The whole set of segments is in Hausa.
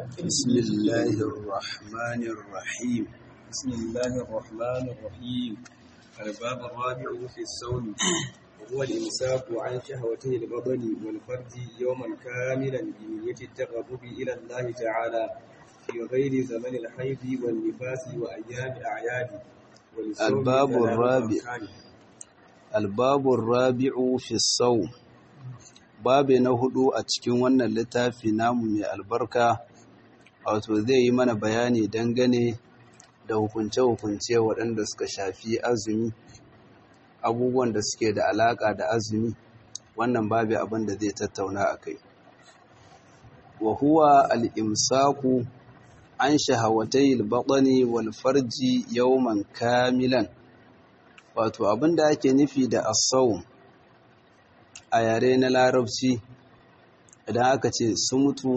بسم الله الرحمن الرحيم بسم الله الرحمن الرحيم الباب الرابع في الصوم وهو الإمساك عن شهوته البطن والفرج يوما كاملا بنية التقرب إلى الله تعالى في غير زمن الحيض والنفاس وأيام الأعياد وللصوم الباب ثلاث الرابع. أركان. الباب الرابع في الصوم babe na hudu a cikin wannan littafi namu mai albarka wato zai yi mana bayani dangane da hukunce-hukunce waɗanda suka shafi azumi abubuwan da suke da alaƙa da azumi wannan babe abin da zai tattauna a kai wa huwa al'imsaku an shahawatai albaɗani wal farji yawman kamilan wato abin da ake nufi da asawun a yare na larabci idan aka ce sumutu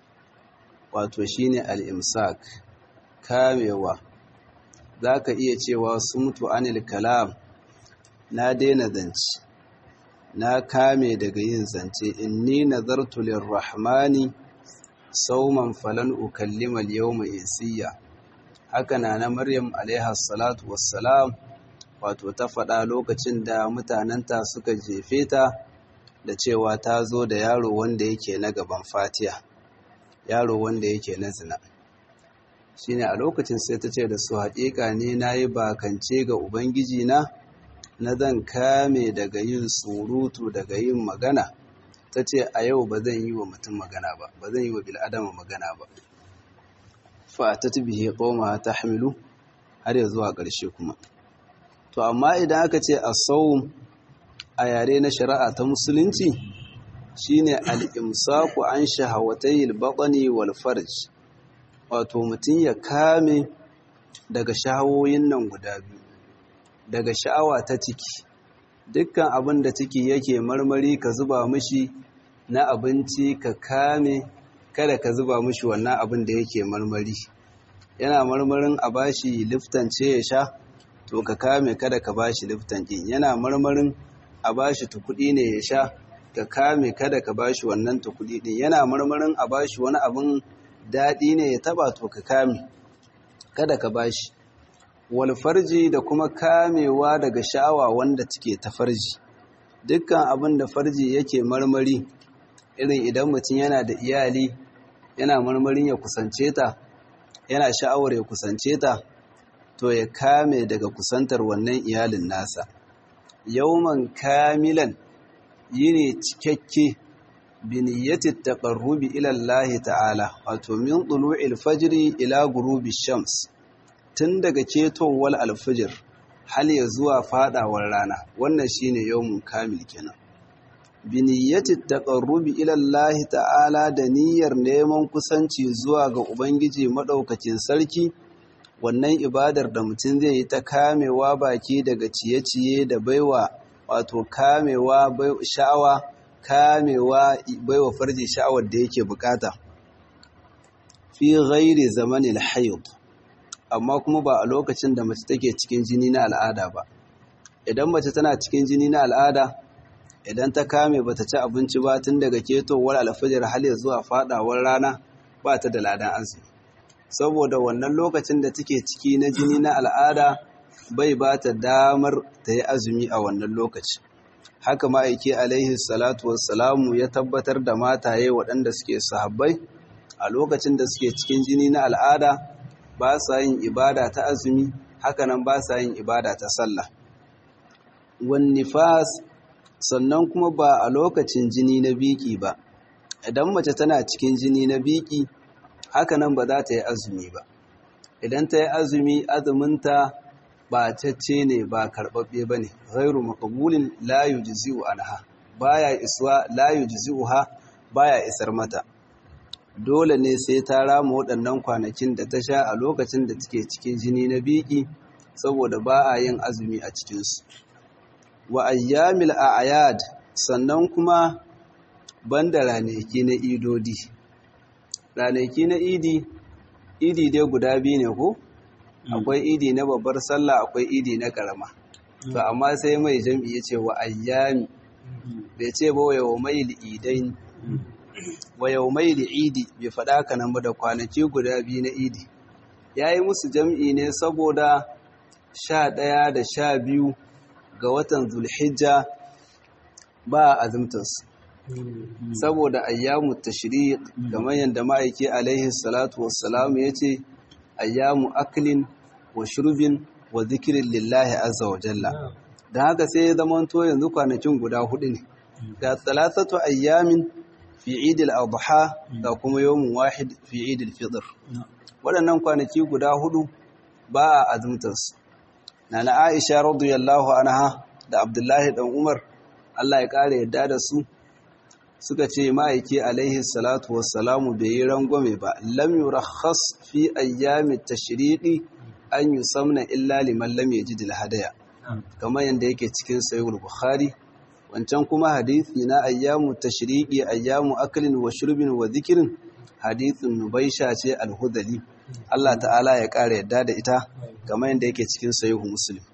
wato shine al-imsak kamewa zaka iya cewa sumutu anil kalam na daina zance na kame daga yin zance inni nazartu lirrahmani sauman falan ukallima al-yawma insiya haka na na maryam alaiha salatu wassalam wato ta faɗa lokacin da mutanenta suka jefe ta da cewa ta zo da yaro wanda yake na gaban fatiya yaro wanda yake na zina shine a lokacin sai ta ce da su haƙiƙa ne na yi bakance ga ubangiji na na zan kame daga yin surutu daga yin magana ta ce a yau ba zan yi wa mutum magana ba ba zan yi wa bil'adama magana ba fa ta bihi qawma tahmilu har ya zuwa ƙarshe kuma to amma idan aka ce as-sawm a yare na shari'a ta musulunci shine al-imsaku an shahawatayil batni wal farj wato mutum ya kame daga shahawoyin nan guda biyu daga sha'awa ta ciki dukkan abin da ciki yake marmari ka zuba mishi na abinci ka kame kada ka zuba mishi wannan abin da yake marmari yana marmarin a bashi liftan ce ya sha to ka kame kada ka bashi liftan ɗin yana marmarin a bashi tukudi ne ya sha ka kame kada ka bashi wannan tukudi din yana marmarin a bashi wani abin daɗi ne ya taba to ka kame kada ka bashi wal farji da kuma kamewa daga sha'awa wanda take ta farji dukkan abin da farji yake marmari irin idan mutum yana da iyali yana marmarin ya kusance ta yana sha'awar ya kusance ta to ya kame daga kusantar wannan iyalin nasa yauman kamilan yini cikakke biniyyati taqarrubi ila Allah ta'ala wato min tulu'il fajri ila ghurubi shams tun daga ketowar alfijir hal ya zuwa fadawar rana wannan shine yaumun kamil kenan biniyyati taqarrubi ila Allah ta'ala da niyyar neman kusanci zuwa ga ubangiji madaukakin sarki wannan ibadar da mutum zai yi ta kamewa baki daga ciye-ciye da baiwa wato kamewa sha'awa kamewa baiwa farji sha'awar da yake bukata fi ghairi zamanin hayd amma kuma ba a lokacin da mace take cikin jini na al'ada ba idan mace tana cikin jini na al'ada idan ta kame bata ci abinci ba tun daga ketowar alfajir har zuwa fadawar rana ba ta da ladan azumi saboda wannan lokacin da take ciki na jini na al'ada bai ba ta damar ta yi azumi a wannan lokaci haka ma'aiki alaihi salatu wassalamu ya tabbatar da mataye waɗanda suke sahabbai a lokacin da suke cikin jini na al'ada ba sa yin ibada ta azumi hakanan ba sa yin ibada ta sallah wan nifas sannan kuma ba a lokacin jini na biki ba idan mace tana cikin jini na biki haka nan ba za ta yi azumi ba idan ta yi azumi azuminta ba cacce ne ba karɓaɓɓe ba ne ghairu makabulin la yujzi'u anha baya iswa la yujzi'uha baya isar mata dole ne sai ta rama waɗannan kwanakin da ta sha a lokacin da take cikin jini na biki saboda ba a yin azumi a cikinsu wa ayyamil a'yad sannan kuma banda ranaki na idodi ranaki na idi idi dai guda biyu ne ko akwai idi na babbar sallah akwai idi na karama to amma sai mai jam'i ya ce wa ayyami bai ce ba wa mai idain wa yaumai da idi bai faɗa ka nan ba da kwanaki guda biyu na idi ya yi musu jam'i ne saboda sha ɗaya da sha biyu ga watan zulhijja ba a azumtarsu saboda ayyamu tashriq kamar yadda ma'aiki alaihi salatu wassalam ya ce ayyamu aklin wa shurbin wa zikirin lillahi azza wa jalla don haka sai ya zama to yanzu kwanakin guda hudu ne ga talatatu ayyamin fi idil adha ga kuma yawmun wahid fi idil fitr waɗannan kwanaki guda hudu ba a azumtarsu nana aisha radiyallahu anha da abdullahi dan umar Allah ya kare yadda da su suka ce ma'aiki alaihi salatu wassalamu bai yi rangwame ba lam yurakhas fi ayyami tashriqi an yusamna illa liman lam yajid hadaya kamar yanda yake cikin sahih bukhari wancan kuma hadisi na ayyamu tashriqi ayyamu aklin wa shurbin wa dhikrin hadithun nubaisha ce al-hudali Allah ta'ala ya kare yadda da ita kamar yanda yake cikin sahih muslim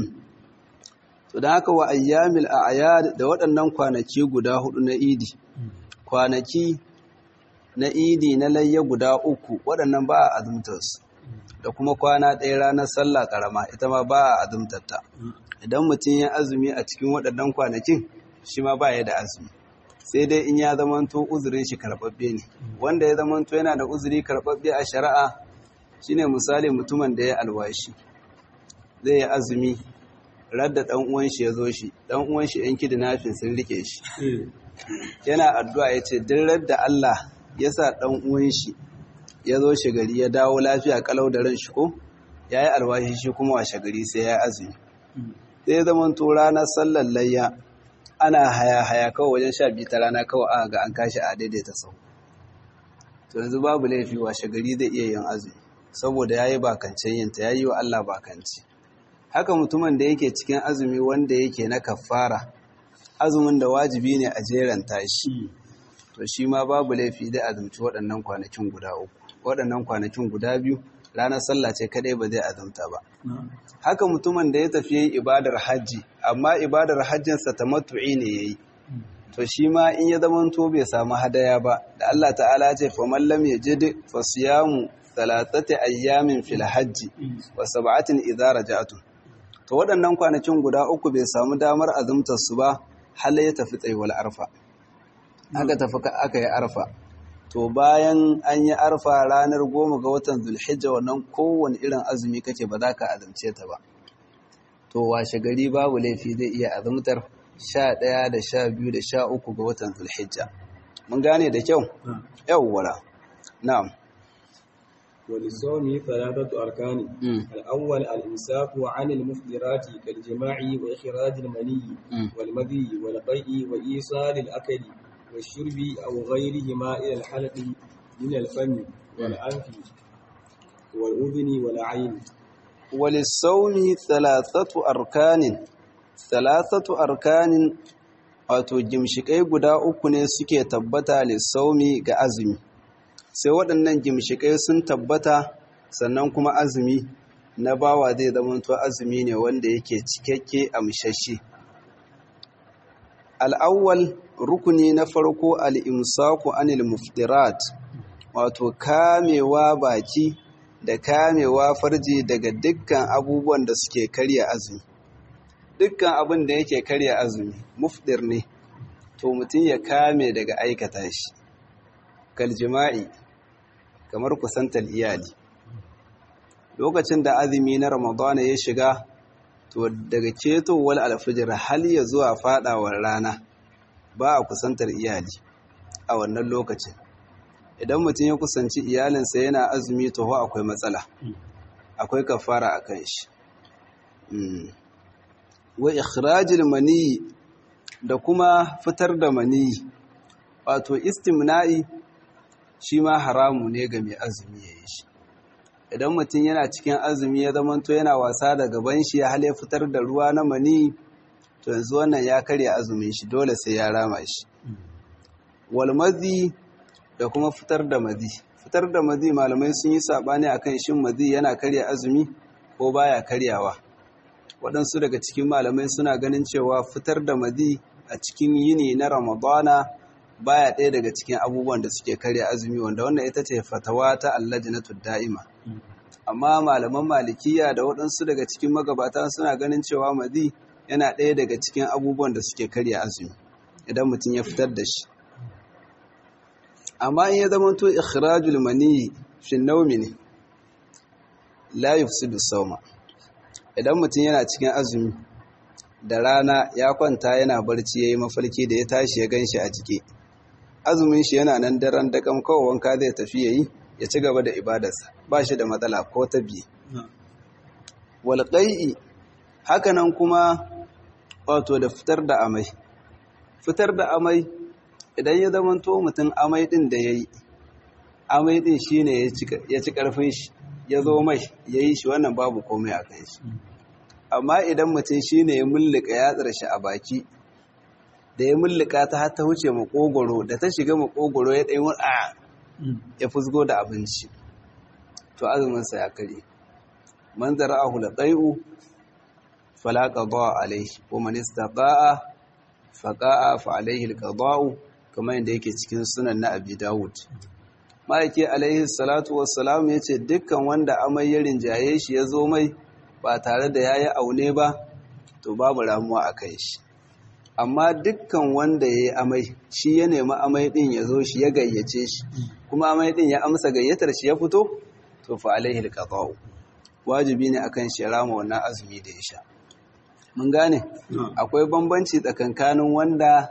to da haka wa ayyamil a'yad da waɗannan kwanaki guda hudu na idi kwanaki na idi na layya guda uku waɗannan ba a azumtarsu da kuma kwana ɗaya ranar sallah ƙarama ita ma ba a azumtarta idan mutum ya azumi a cikin waɗannan kwanakin shi ma ba ya da azumi sai dai in ya zamanto uzurin shi karɓaɓɓe ne wanda ya zamanto yana da uzuri karɓaɓɓe a shari'a shine misali mutumin da ya alwashi zai yi azumi radda ɗan uwan shi ya zo shi ɗan uwan shi yan kidnapping sun rike shi yana addu'a ya ce duk radda Allah ya sa ɗan uwan shi ya zo shi gari ya dawo lafiya kalau da ran shi ko ya yi alwashi shi kuma washe gari sai ya azumi sai ya zama to ranar sallar layya ana haya haya kawai wajen sha biyu ta rana kawai aka ga an kashi a daidaita sau to yanzu babu laifi washe gari zai iya yin azumi saboda ya yi bakancen yinta ya yi wa Allah bakanci haka mutumin da yake cikin azumi wanda yake na kafara azumin da wajibi ne a jeran tashi to shi ma babu laifi da azumci waɗannan kwanakin guda uku waɗannan kwanakin guda biyu ranar sallah ce kadai ba zai azumta ba haka mutumin da ya tafi yin ibadar hajji amma ibadar hajjinsa ta matu'i ne yayi to shi ma in ya zama to bai samu hadaya ba da Allah ta'ala ce fa man lam yajid fa siyamu thalathati ayyamin fil hajji wa sab'atin idza raja'tum to waɗannan kwanakin guda uku bai samu damar azumtar su ba har ya tafi tsayuwar arfa aka tafi aka yi arfa to bayan an yi arfa ranar goma ga watan zulhijja wannan kowane irin azumi kake ba za ka azumce ta ba to washe gari babu laifi zai iya azumtar sha ɗaya da sha biyu da sha uku ga watan zulhijja mun gane da kyau yawwara na'am وللصوم ثلاثة أركان الأول الإمساك عن المفطرات كالجماع وإخراج المني والمذي والقيء وإيصال الأكل والشرب أو غيرهما إلى الحلق من الفم والأنف والأذن والعين وللصوم ثلاثة أركان ثلاثة أركان wato gimshikai guda uku ne suke tabbata lissaumi ga azumi sai waɗannan gimshikai sun tabbata sannan kuma azumi na bawa zai zamanto azumi ne wanda yake cikakke a mishashe al'awwal rukuni na farko al'imsaku anil muftirat wato kamewa baki da kamewa farji daga dukkan abubuwan da suke karya azumi dukkan abin da yake karya azumi mufdir ne to mutum ya kame daga aikata shi kaljima'i kamar kusantar iyali lokacin da azumi na ramadana ya shiga to daga ketowar alfijir hal ya zuwa fadawar rana ba a kusantar iyali a wannan lokacin idan mutum ya kusanci iyalinsa yana azumi to akwai matsala akwai kafara a kan shi wa ikhrajil mani da kuma fitar da mani wato istimna'i shi ma haramu ne ga mai azumi ya yi shi idan mutum yana cikin azumi ya zamanto yana wasa da gaban shi ya hale fitar da ruwa na mani to yanzu wannan ya karya azumin shi dole sai ya rama shi walmazi da kuma fitar da mazi fitar da mazi malamai sun yi sabani akan shin mazi yana karya azumi ko baya karyawa waɗansu daga cikin malamai suna ganin cewa fitar da mazi a cikin yini na ramadana baya ɗaya daga cikin abubuwan da suke karya azumi wanda wannan ita ce fatawa ta allajinatu da'ima amma malaman malikiya da waɗansu daga cikin magabata suna ganin cewa mazi yana ɗaya daga cikin abubuwan da suke karya azumi idan mutum ya fitar da shi amma in ya zama to ikhrajul mani fi nawmi ne la yufsidu sawma idan mutum yana cikin azumi da rana ya kwanta yana barci yayi mafarki da ya tashi ya ganshi a jike azumin shi yana nan daren dakam kawai wanka zai tafi yayi ya ci gaba da ibadarsa ba shi da matsala ko ta biye wal qai'i hakanan kuma wato da fitar da amai fitar da amai idan ya zamanto mutum amai din da yayi amai din shine ya ci karfin shi ya zo mai yayi shi wannan babu komai a kan shi amma idan mutum shine ya mulluka yatsar shi a baki da ya mulluka ta har ta wuce makogoro da ta shiga makogoro ya ɗaya a ya fusgo da abinci to azuminsa ya kare man zara'ahu laqai'u fala qada'a alayhi wa man istaqa'a faqa'a fa alayhi alqada'u kamar yadda yake cikin sunan na Abi Dawud ma'aiki alayhi salatu wassalam yace dukkan wanda amai ya rinjaye shi ya zo mai ba tare da yayi aune ba to babu ramuwa a kai shi amma dukkan wanda ya yi amai shi ya nemi amai din ya zo shi ya gayyace shi kuma amai din ya amsa gayyatar shi ya fito to fa alaihi alqada'u wajibi ne akan shi rama wannan azumi da ya sha mun gane akwai bambanci tsakankanin wanda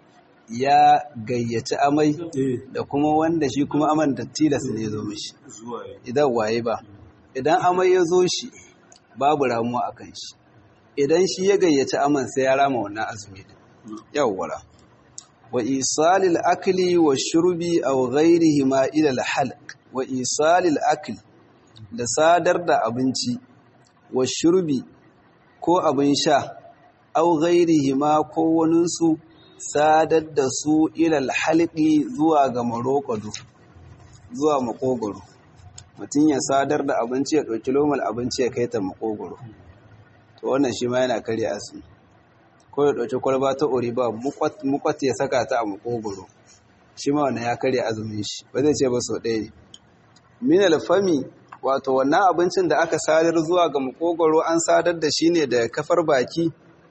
ya gayyaci amai da kuma wanda shi kuma aman da tilas ne zo mishi idan waye ba idan amai ya zo shi babu ramuwa akan shi idan shi ya gayyaci aman sai ya rama wannan azumi din yawwara wa isalil akli wa shurbi aw ghairihi ma ila al halq wa isalil akli da sadar da abinci wa shurbi ko abin sha aw ghairihi ma ko wanin su sadar da su ila al halqi zuwa ga marokado zuwa makogoro mutum ya sadar da abinci ya ɗauki lomal abinci ya kai ta makogoro to wannan shi ma yana karya asiri ko ya ɗauki kwalba ta ori ba mukwat ya saka ta a makogoro shi ma wannan ya karya azumin shi ba zai ce ba sau ɗaya ne min alfami wato wannan abincin da aka sadar zuwa ga makogoro an sadar da shi ne da kafar baki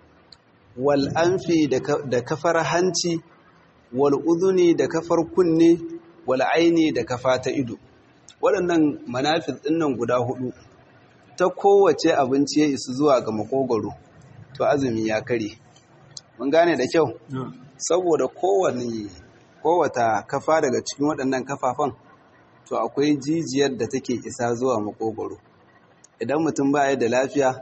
wal anfi da kafar hanci wal udhuni da kafar kunne wal aini da kafa ta ido waɗannan manafis ɗinnan guda hudu ta kowace abinci ya isu zuwa ga makogoro to azumi ya kare mun gane da kyau saboda kowane kowata kafa daga cikin waɗannan kafafan to akwai jijiyar da take isa zuwa makogoro idan mutum baya da lafiya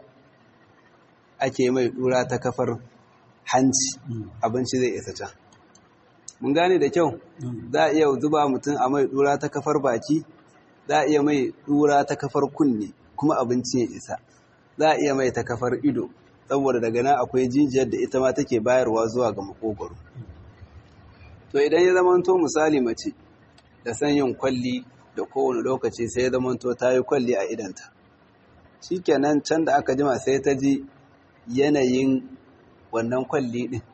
ake mai dura ta kafar hanci abinci zai isa can mun gane da kyau za a iya zuba mutum a mai dura ta kafar baki za a iya mai dura ta kafar kunne kuma abinci ya isa za a iya mai ta kafar ido saboda daga nan akwai jijiyar da ita ma take bayarwa zuwa ga makogoro to idan ya zamanto misali mace da san yin kwalli da kowane lokaci sai ya zamanto ta yi kwalli a idanta shikenan can da aka jima sai ta ji yanayin wannan kwalli din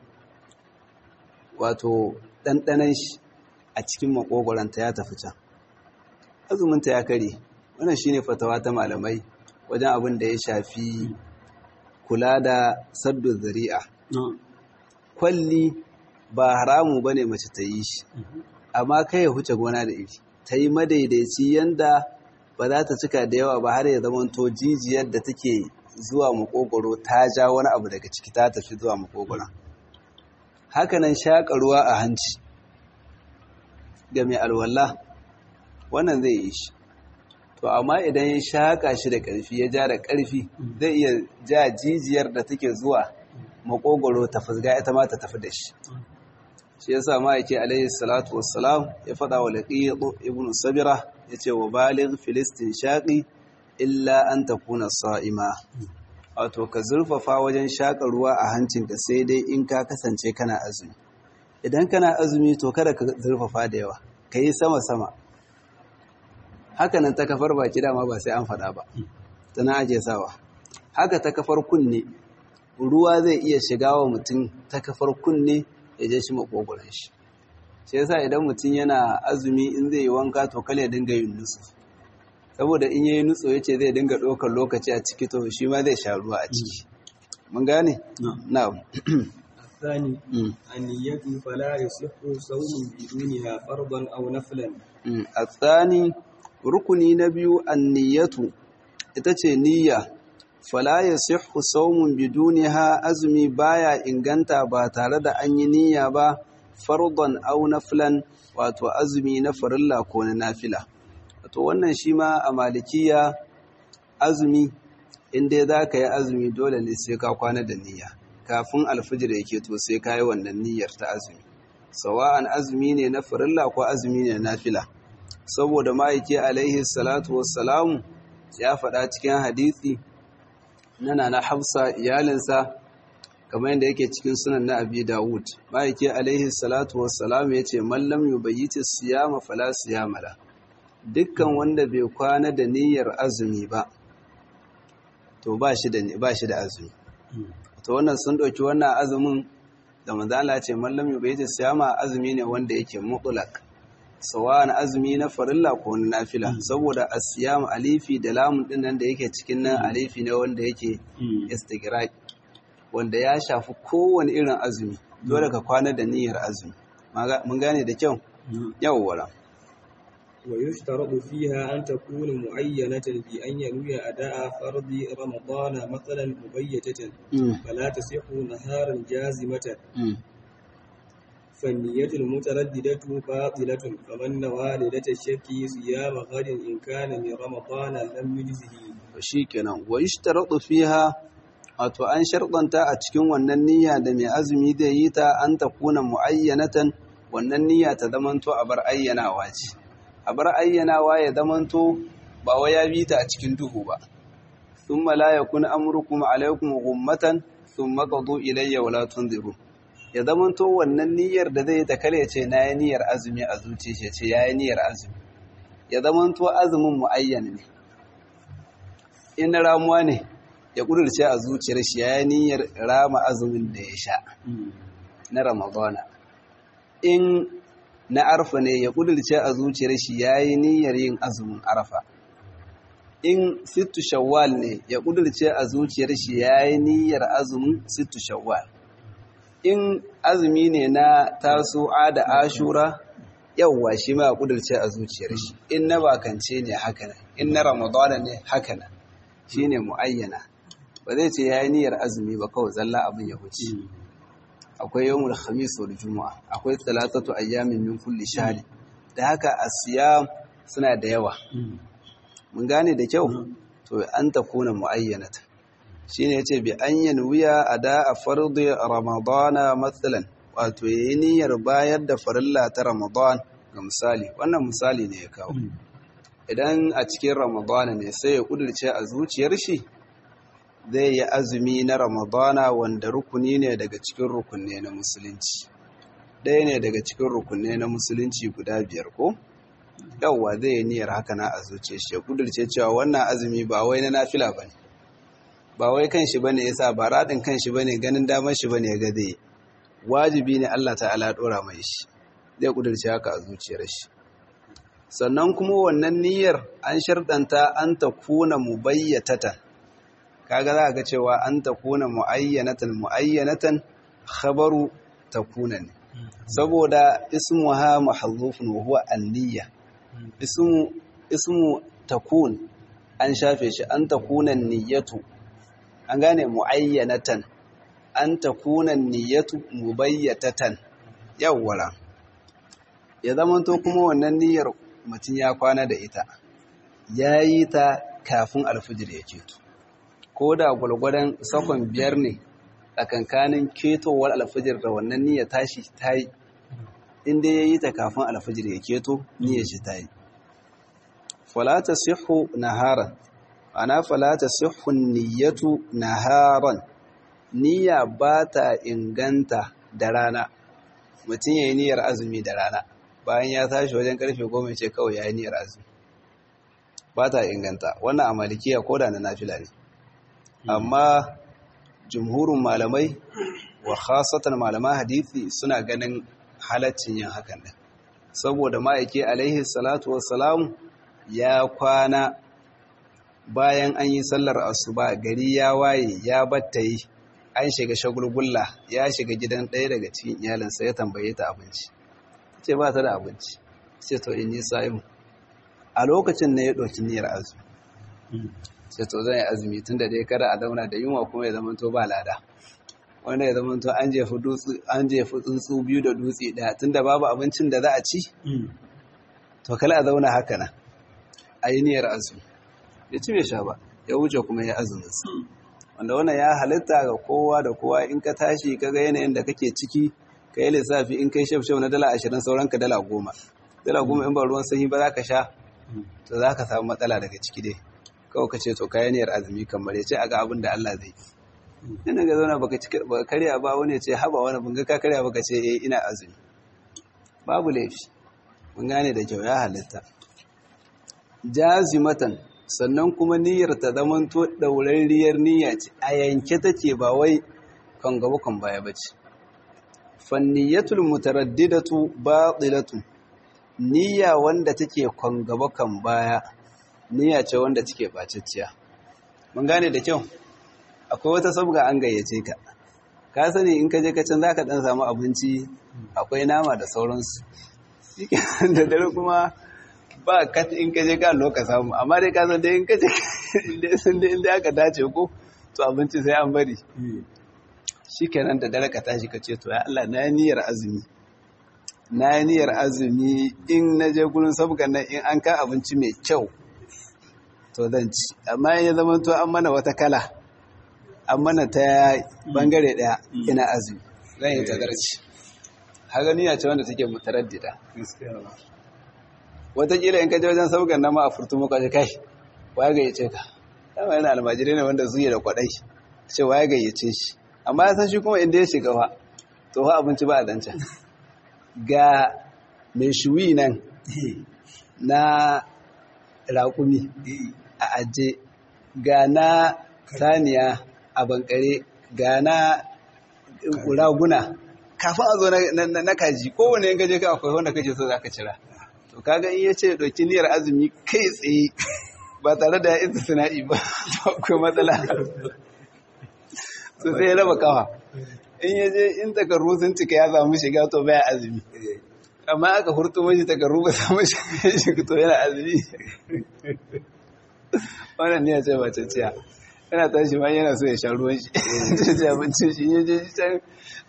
wato ɗanɗanan shi a cikin makogoranta ya tafi can azuminta ya kare wannan shine fatawa ta malamai wajen abin da ya shafi kula da saddu zari'a kwalli ba haramu bane mace ta yi shi amma kai ya huce gona da iri ta yi madaidaici yanda ba za ta cika da yawa ba har ya zama to jijiyar da take zuwa makogoro ta ja wani abu daga ciki ta tafi zuwa makogoro hakanan shaƙa ruwa a hanci ga mai alwala wannan zai yi shi to amma idan ya shaƙa shi da ƙarfi ya ja da ƙarfi zai iya ja jijiyar da take zuwa makogoro ta fusga ita ma ta tafi da shi shi yasa ma yake alaihi salatu wassalam ya faɗa wa laqiyyu ibn sabira yace wa baligh filistin shaqi illa an takuna sa'ima wato ka zurfafa wajen shaƙa ruwa a hancinka sai dai in ka kasance kana azumi idan kana azumi to kada ka zurfafa da yawa ka yi sama-sama hakanan ta kafar baki dama ba sai an faɗa ba tana aje sawa haka ta kafar kunne ruwa zai iya shiga wa mutum ta kafar kunne ya je shi makogoron shi shi yasa idan mutum yana azumi in zai yi wanka to kale dinga yin nutsu saboda in yayi nutsu yace zai dinga ɗaukar lokaci a ciki to shi ma zai sha ruwa a ciki mun gane na'am الثاني النية فلا يصح صوم بدونها فرضا أو نفلا الثاني rukuni na biyu anniyatu ita ce niyya fala yasihhu sawmun biduniha azumi baya inganta ba tare da an yi niyya ba fardan aw naflan wato azumi na farilla ko na nafila wato wannan shi ma a malikiya azumi in dai za ka yi azumi dole ne sai ka kwana da niyya kafin alfijir yake to sai ka yi wannan niyyar ta azumi sawa'an azumi ne na farilla ko azumi ne na nafila saboda ma'aiki alaihi salatu wassalamu ya faɗa cikin hadisi nana na hafsa iyalinsa kamar yadda yake cikin sunan na abi dawud ma'aiki alaihi salatu wassalamu ya ce mallam yubayyiti siyama fala siyama la dukkan wanda bai kwana da niyyar azumi ba to ba shi da ba shi da azumi to wannan sun ɗauki wannan azumin da manzo Allah ce mallam yubayyiti siyama azumi ne wanda yake mutlaq sawan azumi na farilla ko na nafila saboda asiyam alifi da lamun din nan da yake cikin nan alifi ne wanda yake istighraq wanda ya shafi kowane irin azumi dole ka kwana da niyyar azumi mun gane da kyau yawwa ويشترط فيها أن تكون معينة بأن ينوي أداء فرض رمضان مثلا مبيتة فلا تصح نهارا جازمة فالنية المترددة باطلة فمن نوى ليلة الشك صيام غد إن كان من رمضان لم يجزه shikenan wa yushtaratu fiha wato an sharɗanta a cikin wannan niyya da mai azumi zai yi ta an ta kuna muayyanatan wannan niyya ta zamanto a bar ayyanawa ce a bar ayyanawa ya zamanto ba wai ya bi ta a cikin duhu ba thumma la yakun amrukum alaykum ghummatan thumma qadu ilayya wala tunziru ya zamanto wannan niyyar da zai ta kare ce na yi niyyar azumi a zuciya ce ya yi niyyar azumi ya zamanto azumin mu'ayyan ne in na ramuwa ne ya kudurce a zuciyar shi ya yi niyyar rama azumin da ya sha na ramadana in na arfa ne ya kudurce a zuciyar shi ya yi niyyar yin azumin arfa in sittu shawwal ne ya kudurce a zuciyar shi ya yi niyyar azumin sittu shawwal in azumi ne na tasu'a da ashura yawwa shi ma kudurce a zuciyar shi in na bakance ne haka nan in na ramadana ne haka nan shine muayyana ba zai ce yayi niyyar azumi ba kawai zalla abin ya huce akwai yawmul khamis wal juma'a akwai talatatu ayyamin min kulli shahr da haka asiyam suna da yawa mun gane da kyau to an takuna muayyanatan shine yace bi an yanwiya ada a fardu ramadana matsalan wato yayi niyyar bayar da farilla ta ramadan ga misali wannan misali ne ya kawo idan a cikin ramadana ne sai ya kudurce a zuciyar shi zai yi azumi na ramadana wanda rukuni ne daga cikin rukunne na musulunci ɗaya ne daga cikin rukunne na musulunci guda biyar ko yawwa zai yi niyyar haka na a zuciyar shi ya kudurce cewa wannan azumi ba wai na nafila bane ba wai kan shi bane yasa ba radin kan shi bane ganin damar shi bane ga zai wajibi ne Allah ta'ala dora mai shi zai kudurce haka a zuciyar shi sannan kuma wannan niyyar an sharɗanta an ta kuna mubayyatatan kaga za ga cewa an ta kuna muayyanatan muayyanatan khabaru takuna ne saboda ismuha mahzufun wa huwa an-niyya ismu ismu takun an shafe shi an takuna niyyatu an gane muayyanatan an takuna niyyatu mubayyatatan yawwala ya zamanto kuma wannan niyyar mutum ya kwana da ita ya yi ta kafin alfijir ya keto ko da gwalgwadon sakon biyar ne tsakankanin ketowar alfijir da wannan niyyar tashi ta yi inda ya yi ta kafin alfijir ya keto niyyar shi ta yi falata sihu naharan ana falata sihun niyyatu naharan niyya ba ta inganta da rana mutum ya yi niyyar azumi da rana bayan ya tashi wajen karfe goma ce kawai ya yi niyyar azumi ba ta inganta wannan a malikiya ko da na nafila ne amma jumhurin malamai wa khasatan malaman hadithi suna ganin halaccin yin hakan din saboda ma'aiki alaihi salatu wassalam ya kwana bayan an yi sallar asuba gari ya waye ya battayi an shiga shagulgulla ya shiga gidan ɗaya daga cikin iyalinsa ya tambaye ta abinci ce ba ta da abinci ce to in yi sa'imu a lokacin ne ya ɗauki niyyar azumi ce to zan yi azumi tun da dai kada a zauna da yunwa kuma ya zama to ba lada wanda ya zama to an jefi tsuntsu biyu da dutse ɗaya tun da babu abincin da za a ci to kala a zauna haka nan a yi niyyar azumi ya ci bai sha ba ya wuce kuma ya azumin sa wanda wannan ya halitta ga kowa da kowa in ka tashi ka ga yanayin da kake ciki ka yi lissafi in kai shaf na dala ashirin sauran ka dala goma dala goma in ba ruwan sanyi ba za ka sha to za ka samu matsala daga ciki dai kawai ka ce to kayan niyyar azumi kamar ya ce a ga abin da Allah zai ina ga zauna baka karya ba wani ce haba wani bunga ka karya baka ce eh ina azumi babu laifi mun gane da kyau ya halitta jazimatan sannan kuma niyyar ta zamanto ɗaurarriyar niyya ce a yanke take ba wai kan gaba kan baya ba ce fanniyatul mutaraddidatu batilatu niyya wanda take kan gaba kan baya niyya ce wanda take bacicciya mun gane da kyau akwai wata sabga an gayyace ka ka sani in ka je ka can zaka dan samu abinci akwai nama da sauransu da dare kuma ba kat in ka je ka loka samu amma dai ka san dai in ka je inda sun dai inda aka dace ko to abinci sai an bari shikenan da dare ka tashi ka ce to ya Allah na niyyar azumi na niyyar azumi in na je gurin sabgan nan in an ka abinci mai kyau to zan ci amma ya zama to an mana wata kala an mana ta bangare daya ina azumi zan yi tagarci haka niyya ce wanda take mutaraddida watakila in ka je wajen sabgan nan ma a furtu muka ce kai waya gayyace ka dama yana almajirai ne wanda zuye da kwadai ce waya gayyace shi amma ya san shi kuma inda ya shiga fa to fa abinci ba a zancan ga mai shuwi nan na raƙumi a aje ga na saniya a bankare ga na raguna kafin a zo na kaji kowane yin gaje ka akwai wanda kake so za ka cira to kaga in ya ce ɗauki niyyar azumi kai tsaye ba tare da ya isa sana'i ba akwai matsala so sai ya raba kawa in ya je in takarru sun cika ya samu shiga to baya azumi amma aka hurtu mashi takarru ba samu shiga to yana azumi wannan ne ya ce ba canciya yana tashi ma yana so ya sha ruwan shi ta ce abincin shi ya je can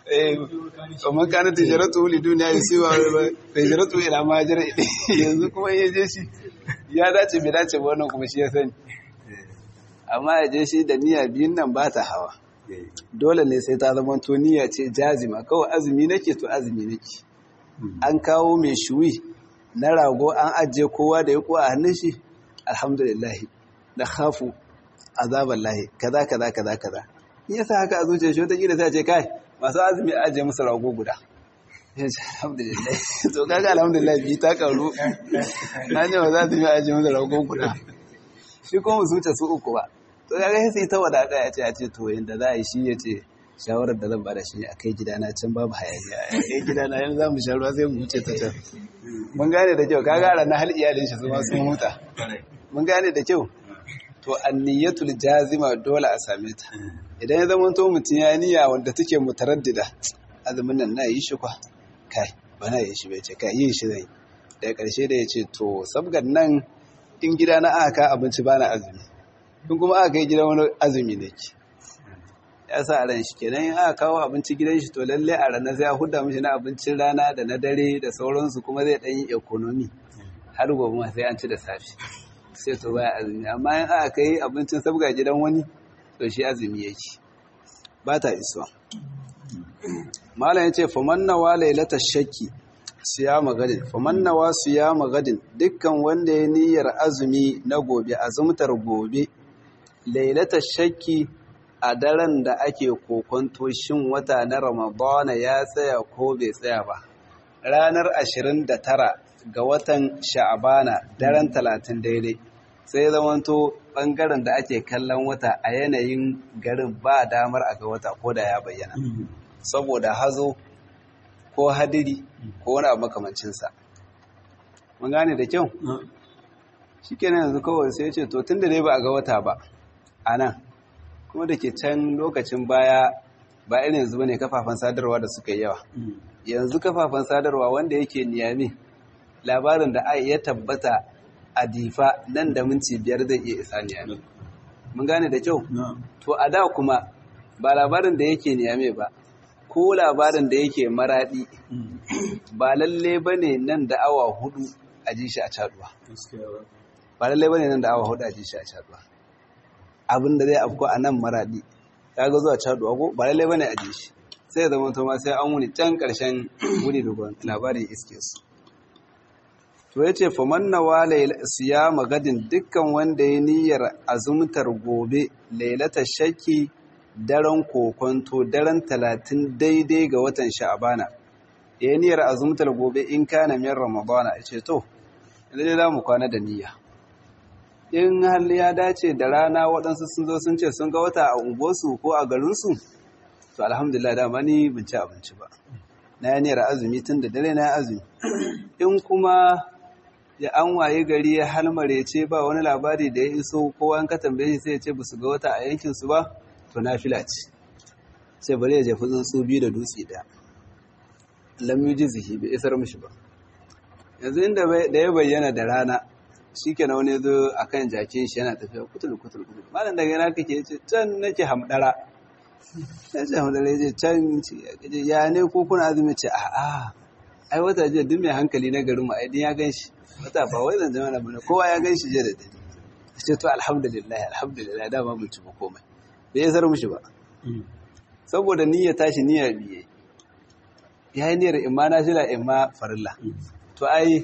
kamar kanin tijaratu wuli duniya ya siwa tijaratu ila majar yanzu kuma ya je shi ya dace bai dace ba wannan kuma shi ya sani amma ya je shi da niyya biyun nan ba ta hawa dole ne sai ta zama to niyya ce jazima kawai azumi nake to azumi nake an kawo mai shuwi na rago an ajiye kowa da ya kuwa a hannun shi alhamdulillah da khafu azaban lahi kaza kaza kaza kaza in yasa haka a zuciya shi wata kila sai ce kai masu azumi a ajiye musu rago guda ya ce alhamdulillah to kaga alhamdulillah bi ta karu na ne ba za su yi ajiye musu rago guda shi kuma mu zuciya su uku ba to kaga sai ta wadaka ya ce a ce to yanda za a yi shi ya ce shawarar da zan bada shi a kai gidana can babu hayaniya a kai gidana yanzu za mu sha ruwa sai mu wuce ta can mun gane da kyau kaga a na hal iyalin shi su ma sun huta mun gane da kyau to anniyatul jazima dole a same ta idan ya zama to mutum ya niyya wanda take mutaraddida azumin nan na yi shi kwa kai ba na yi shi bai ce kai yin shi zai daga karshe da ya ce to sabgan nan in gida na aka abinci ba na azumi in kuma aka kai gidan wani azumi ne ki ya sa a ran shi kenan in aka kawo abinci gidan shi to lalle a ranar sai ya huda mishi na abincin rana da na dare da sauransu kuma zai ɗan yi economy har gobe ma sai an ci da safe sai to baya azumi amma in aka kai abincin sabga gidan wani to shi azumi yake ba ta isuwa malam yace famannawa lailata shakki siyama gadin famannawa siyama gadin dukkan wanda ya niyyar azumi na gobe azumtar gobe lailata shakki a daren da ake kokonto shin wata na ramadana ya tsaya ko bai tsaya ba ranar 29 ga watan sha'abana daren 30 daidai sai zamanto bangaren da ake kallon wata a yanayin garin ba damar a ga wata ko da ya bayyana saboda hazo ko hadiri ko wani abu makamancinsa mun gane da kyau shi kenan yanzu kawai sai ce to tun da dai ba a ga wata ba a nan kuma da ke can lokacin baya ba irin yanzu ba ne kafafen sadarwa da suka yi yawa yanzu kafafen sadarwa wanda yake niyami labarin da ai ya tabbata a difa nan da minti biyar zai iya isa niyami mun gane da kyau to a da kuma ba labarin da yake niyame ba ko labarin da yake maradi ba lalle ba ne nan da awa hudu a ji shi a caduwa ba lalle ba ne nan da awa hudu a ji shi a caduwa abin da zai afko a nan maradi ya ga zuwa caduwa ko ba lalle ba ne a ji shi sai zama to ma sai an wuni can karshen wuni da labarin iske su to ya ce faman na wale siya magadin dukkan wanda ya niyyar azumtar gobe lailata shakki daren kokonto daren talatin daidai ga watan sha'abana ya niyyar azumtar gobe in kana min ramadana ya ce to dai za mu kwana da niyya in hal ya dace da rana waɗansu sun zo sun ce sun ga wata a unguwarsu ko a garinsu to alhamdulillah dama ni bin ci abinci ba na yi niyyar azumi tun da dare na azumi in kuma ya an waye gari ya halmare ce ba wani labari da ya iso kowa an ka tambaye shi sai ya ce ba su ga wata a yankinsu ba to na fila ce sai bari ya jefi tsuntsu biyu da dutse ɗaya lam yi jizihi bai isar mishi ba yanzu inda da ya bayyana da rana shi ke na wani zo a kan jakin shi yana tafiya kutul kutul kutul malam daga yana kake ce can nake hamdara ya ce hamdara ya ce can ya ne ko kuna azumi ce a'a ai wata jiya duk mai hankali na garin mu aidin ya gan shi wata ba wai zan jama'a bane kowa ya gan shi jiya da dare ce to alhamdulillah alhamdulillah dama mun ci ba komai bai isar mushi ba saboda niyya tashi niyya biye ya yi niyyar imma na shila imma farilla to ai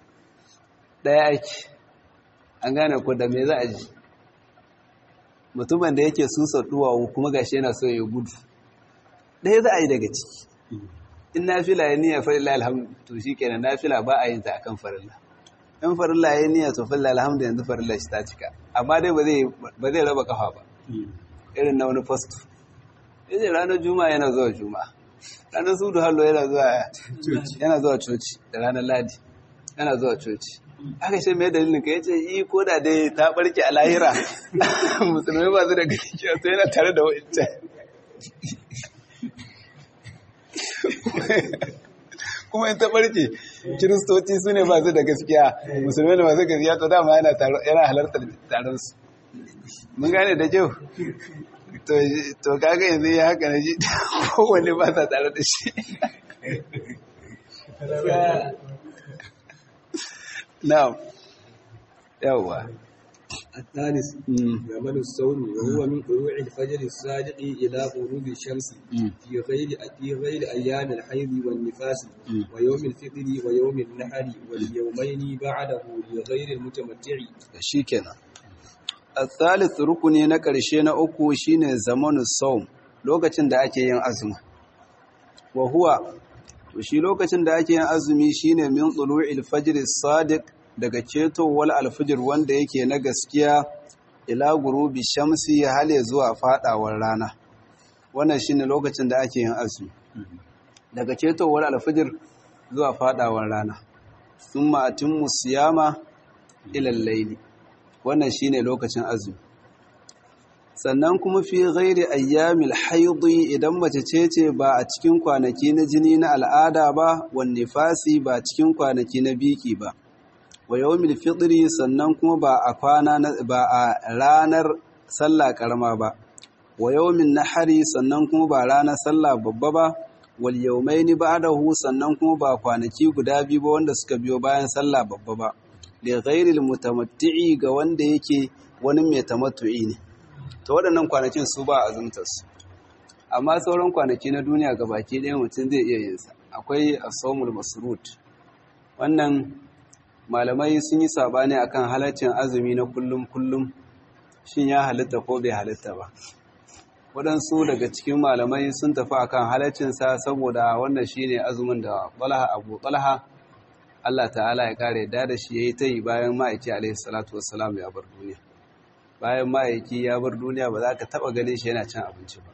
ɗaya aiki an gane ko da me za a ji mutumin da yake susa duwawu kuma gashi yana so ya gudu ɗaya za a yi daga ciki in na fila ya niyya farilla alhamdu to shi kenan na fila ba a yin ta akan farilla in farilla ya niyya to farilla alhamdu yanzu farilla shi ta cika amma dai ba zai raba kafa ba irin na wani fasto yace ranar juma'a yana zuwa juma'a ranar sudu hallo yana zuwa yana zuwa coci da ranar ladi yana zuwa coci aka ce mai dalilin ka yace yi ko da dai ta barke a lahira musulmai ba su da gaskiya sai yana tare da wa'ancan kuma in ta barke kiristoci su ne ba su da gaskiya musulmai ne masu gaskiya to dama yana halartar taron su mun gane da kyau to kaga yanzu ya haka na ji kowane ba sa tare da shi na'am yawwa الثالث زمن الصوم وهو من طلوع الفجر الصادق إلى غروب الشمس في غير في غير أيام الحيض والنفاس ويوم الفطر ويوم النحر واليومين بعده لغير المتمتع. شيكنا الثالث rukuni na ƙarshe na uku shine zamanu saum lokacin da ake yin azumi wa huwa to shi lokacin da ake yin azumi shine min tulu'il fajr as-sadiq daga cetowar alfijir wanda yake na gaskiya ila gurubi shamsi hale zuwa fadawar rana wannan shine lokacin da ake yin azumi daga cetowar alfijir zuwa fadawar rana thumma atimmu siyama ila al-layli wannan shine lokacin azumi sannan kuma fi ghairi ayyamil haidi idan mace ce ce ba a cikin kwanaki na jini na al'ada ba wan nifasi ba cikin kwanaki na biki ba wa yawmil fitri sannan kuma ba a kwana ba a ranar sallah karama ba wa yawmin nahari sannan kuma ba ranar sallah babba ba wal yawmaini ba'dahu sannan kuma ba kwanaki guda biyu ba wanda suka biyo bayan sallah babba ba li ghairil mutamatti'i ga wanda yake wani mai tamattu'i ne to waɗannan kwanakin su ba azumtar su amma sauran kwanaki na duniya gabaki ɗaya mutum zai iya yin sa akwai as-sawmul masrut wannan malamai sun yi sabani akan halaccin azumi na kullum kullum shin ya halitta ko bai halitta ba waɗansu daga cikin malamai sun tafi akan halaccinsa saboda wannan shine azumin da Talha Abu Talha Allah ta'ala ya kare da da shi yayi tayi bayan ma'aiki alaihi salatu wassalam ya bar duniya bayan ma'aiki ya bar duniya ba za ka taba ganin shi yana cin abinci ba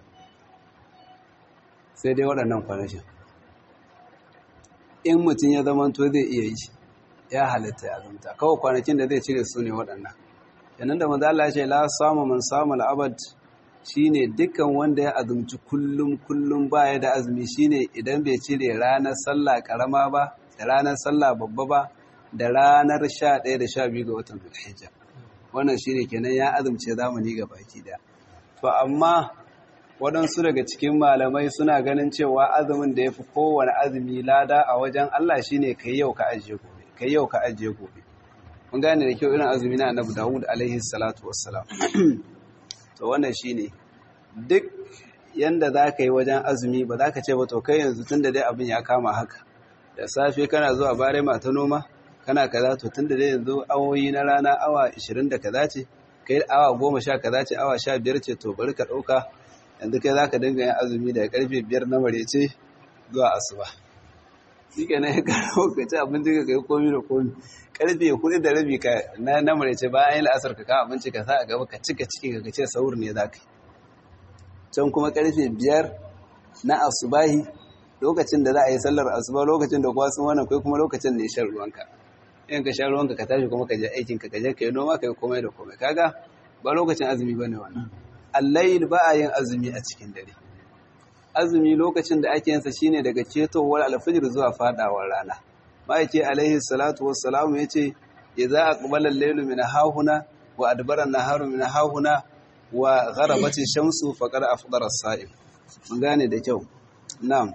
sai dai waɗannan kwanakin in mutum ya zama to zai iya yi ya halitta ya azumta kawai kwanakin da zai cire su ne waɗannan yanan da manzo Allah ya ce la samu man samu al'abad shine dukkan wanda ya azumci kullum kullum baya da azumi shine idan bai cire ranar sallah karama ba da ranar sallah babba ba da ranar 11 da 12 ga watan Zulhijja wannan shine kenan ya azumce zamani ga baki da to amma waɗansu daga cikin malamai suna ganin cewa azumin da ya fi kowane azumi lada a wajen Allah shine kai yau ka ajiye gobe kai yau ka ajiye gobe mun gane da kyau irin azumi na Annabi Dawud alaihi salatu wassalam to wannan shine duk yanda za ka yi wajen azumi ba za ka ce ba to kai yanzu tun da dai abin ya kama haka da safe kana zuwa bare mata noma kana kaza to tun da dai yanzu awoyi na rana awa 20 da kaza ce kai awa 10 kaza ce awa 15 ce to bari ka dauka yanzu kai za ka dinga yin azumi daga karfe 5 na marece zuwa asuba shi ke nan ya karo ka ci abinci ka kai komi da komi karfe kuɗi da rabi ka na na marece bayan yin la'asar ka kawo abinci ka sa a gaba ka cika ciki ka ce saur ne za ka yi can kuma karfe biyar na asubahi lokacin da za a yi sallar asuba lokacin da kwasan wannan kai kuma lokacin da ya shan ruwanka in ka shan ruwanka ka tashi kuma ka je aikin ka je ka yi noma ka yi komai da komai kaga ba lokacin azumi ba ne wannan allayil ba a yin azumi a cikin dare azumi lokacin da ake yansa shine daga cetowar alfajir zuwa fadawar rana ma'aike alaihi salatu wassalamu yace idza aqbala al-laylu min hahuna wa adbara an-naharu min hahuna wa gharabati shamsu faqad afdara as-sa'im mun gane da kyau na'am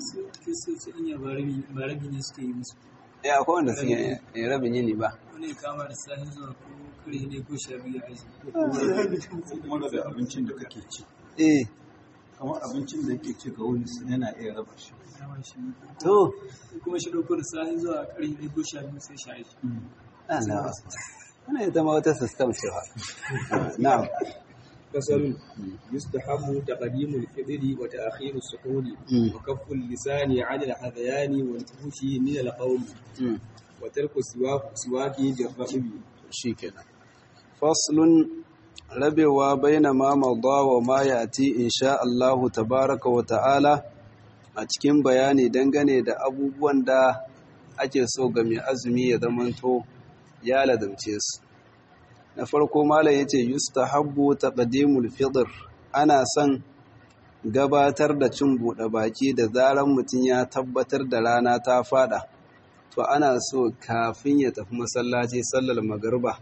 eh akwai wanda suke rabin yini ba wani kama da sahi zuwa ko kare ne ko sha biyu aji kuma daga abincin da kake ci eh kamar abincin da yake ci ga wani yana iya raba shi dama shi to kuma shi ɗauko da sahi zuwa kare ne ko sha biyu sai sha aji Allah wannan ita ma wata system ce fa na'am فصل يستحب تقديم الفطر وتأخير السحور مم. وكف اللسان عن الحذيان والفحش من القول Mm. وترك السواك سواك بالرطب shikenan faslun rabewa baina ma mawda wa ma yati insha Allahu tabaraka wa ta'ala a cikin bayani dangane da abubuwan da ake so ga mai azumi ya zamanto ya ladamce su na farko malam yace yustahabbu taqdimul fitr ana son gabatar da cin buɗe baki da zaran mutum ya tabbatar da rana ta fada to ana so kafin ya tafi masallaci sallar magariba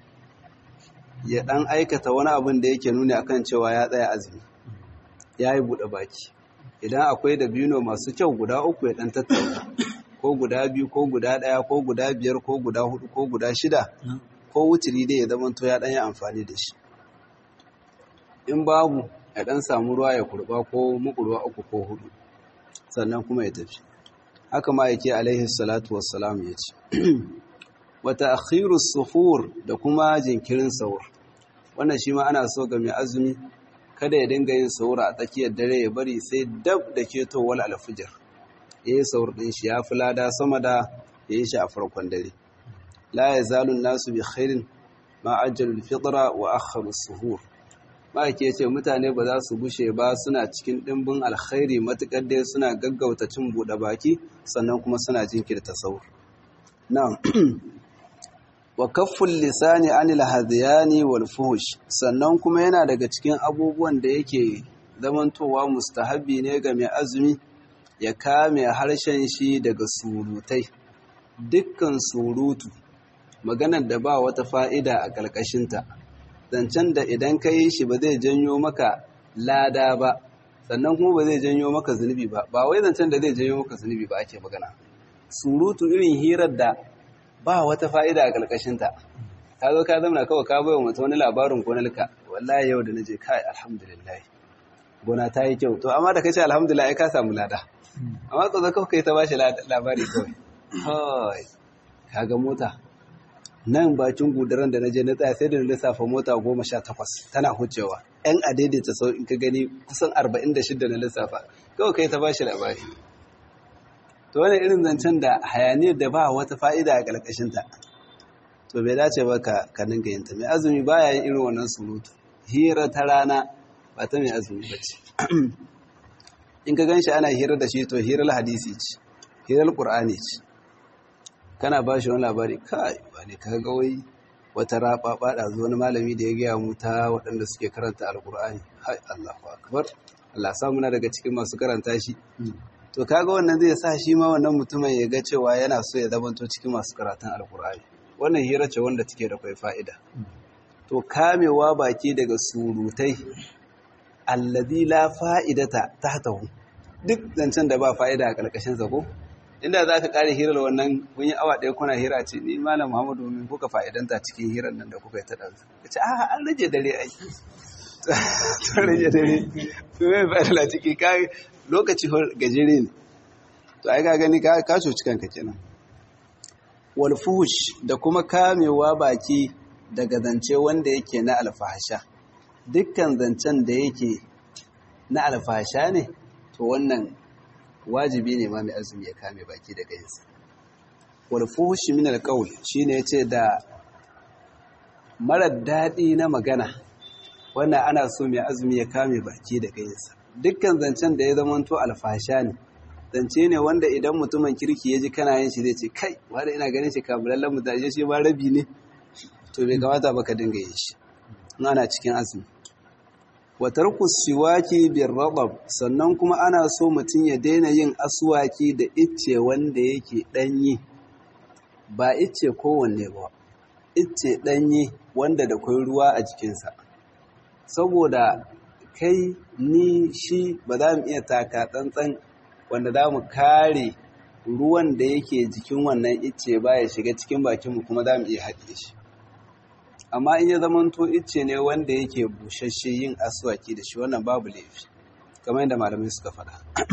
ya dan aikata wani abin da yake nuni akan cewa ya tsaya azumi ya yi buɗe baki idan akwai da bino masu kyau guda uku ya dan tattauna ko guda biyu ko guda ɗaya ko guda biyar ko guda hudu ko guda shida ko wuturi dai ya zamanto ya dan yi amfani da shi in babu ya dan samu ruwa ya kurba ko mukurwa uku ko hudu sannan kuma ya tafi haka ma yake alaihi salatu wassalam ya ce wata akhirus suhur da kuma jinkirin sahur wannan shi ma ana so ga mai azumi kada ya dinga yin sahur a tsakiyar dare ya bari sai dab da ketowar alfijir ya yi sahur ɗin shi ya fi lada sama da ya yi shi a farkon dare la ya zalun nasu bi khairin ma ajjalul fitra wa akharu suhur ma'aiki ya ce mutane ba za su gushe ba suna cikin ɗimbin alkhairi matuƙar dai suna gaggauta cin buɗe baki sannan kuma suna jinkirta saur na'am wa kafful lisani anil hadiyani wal fuhush sannan kuma yana daga cikin abubuwan da yake zamantowa mustahabbi ne ga mai azumi ya kame harshen shi daga surutai dukkan surutu maganar da ba wata fa'ida a ƙarƙashinta zancen da idan ka yi shi ba zai janyo maka lada ba sannan kuma ba zai janyo maka zunubi ba ba wai zancen da zai janyo maka zunubi ba ake magana surutu irin hirar da ba wata fa'ida a ƙarƙashinta ka zo ka zama kawai ka bai wa mutum wani labarin gonarka wallahi yau da na je kai alhamdulillah gona ta yi kyau to amma da ka ce alhamdulillah ai ka samu lada amma ka zo kawai kai ta bashi labari kawai kawai ka ga mota nan bakin gudaran da na je na tsaya sai da na lissafa mota goma sha takwas tana hucewa yan a daidaita sau in ka gani kusan arba'in da shidda na lissafa kawai kai ta bashi labari to wani irin zancen da hayaniyar da ba wata fa'ida a ƙarƙashinta to bai dace ba ka ka dinga yin ta mai azumi baya yin irin wannan surutu hira ta rana ba ta mai azumi ba ce in ka gan shi ana hira da shi to hirar hadisi ce hirar ƙur'ani ce kana ba shi wani labari kai ba ne ka ga wai wata raba bada zo wani malami da ya gaya mu ta waɗanda suke karanta alkur'ani hai Allahu akbar Allah sa muna daga cikin masu karanta shi to kaga wannan zai sa shi ma wannan mutumin ya ga cewa yana so ya zamanto cikin masu karatun alkur'ani wannan hira ce wanda take da kai fa'ida to kamewa baki daga surutai alladhi la fa'idata tahtahu duk zancen da ba fa'ida a karkashin sa ko inda za ka kare hirar wannan kun yi awa ɗaya kuna hira ce ni malam muhammadu min kuka fa'idanta cikin hirar nan da kuka yi ta ɗansu ka ce a an rage dare ai ta rage dare su mai fa'idala ciki ka lokaci gajere ne to ai ka gani ka coci kanka kenan wal fuhush da kuma kamewa baki daga zance wanda yake na alfahasha dukkan zancen da yake na alfahasha ne to wannan wajibi ne ma mai azumi ya kame baki daga yinsa wal fuhushi min alqawl shine yace da marar daɗi na magana wannan ana so mai azumi ya kame baki daga yinsa dukkan zancen da ya zamanto alfasha ne zance ne wanda idan mutumin kirki ya ji kana yin shi zai ce kai wanda ina ganin shi kamulallen mutane shi ma rabi ne to bai kamata ba ka dinga yin shi ana cikin azumi watarku siwaki bin rabab sannan kuma ana so mutum ya daina yin aswaki da icce wanda yake danyi ba icce kowanne ba icce danyi wanda da kwai ruwa a jikinsa saboda kai ni shi ba za mu iya taka tsantsan wanda za mu kare ruwan da yake jikin wannan icce ba ya shiga cikin bakinmu kuma za mu iya haɗe shi amma in ya zamanto icce ne wanda yake bushashe yin aswaki da shi wannan babu laifi kamar yadda malamai suka faɗa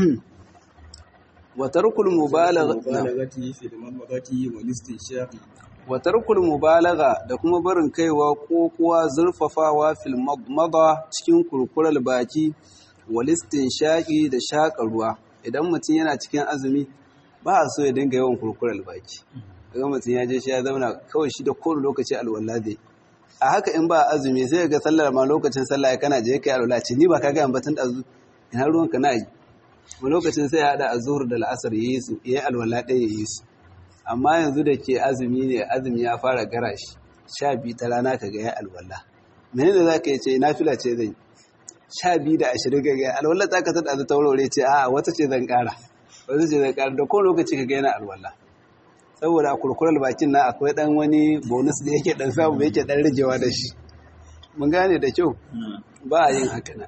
wa tarkul mubalaghati fi al-madmadati wal istinshaqi wa tarkul mubalagha da kuma barin kaiwa ko kuwa zurfafawa fil madmada cikin kurkural baki wal istinshaqi da shaƙa ruwa idan mutum yana cikin azumi ba a so ya dinga yawan kurkural baki kaga mutum ya je shi ya zauna kawai shi da kowane lokaci alwala zai a haka in ba azumi sai ga sallar ma lokacin sallah ya kana je kai alwala ce ni ba ka ga batun dazu ina ruwan ka na yi mu lokacin sai ya hada azhur da al'asar yayi su yayi alwala ɗaya yayi su amma yanzu da ke azumi ne azumi ya fara gara shi sha biyu ta rana ka ga ya alwala menene za ka yi ce nafila ce zan sha biyu da ashirin ka ga alwala ta ka ta ɗazu ta wurare ce a wata ce zan ƙara wata ce zan ƙara da kowane lokaci ka ga yana alwala saboda a kurkurar bakin na akwai dan wani bonus da yake dan samu yake dan rigewa da shi mun gane da kyau ba a yin haka na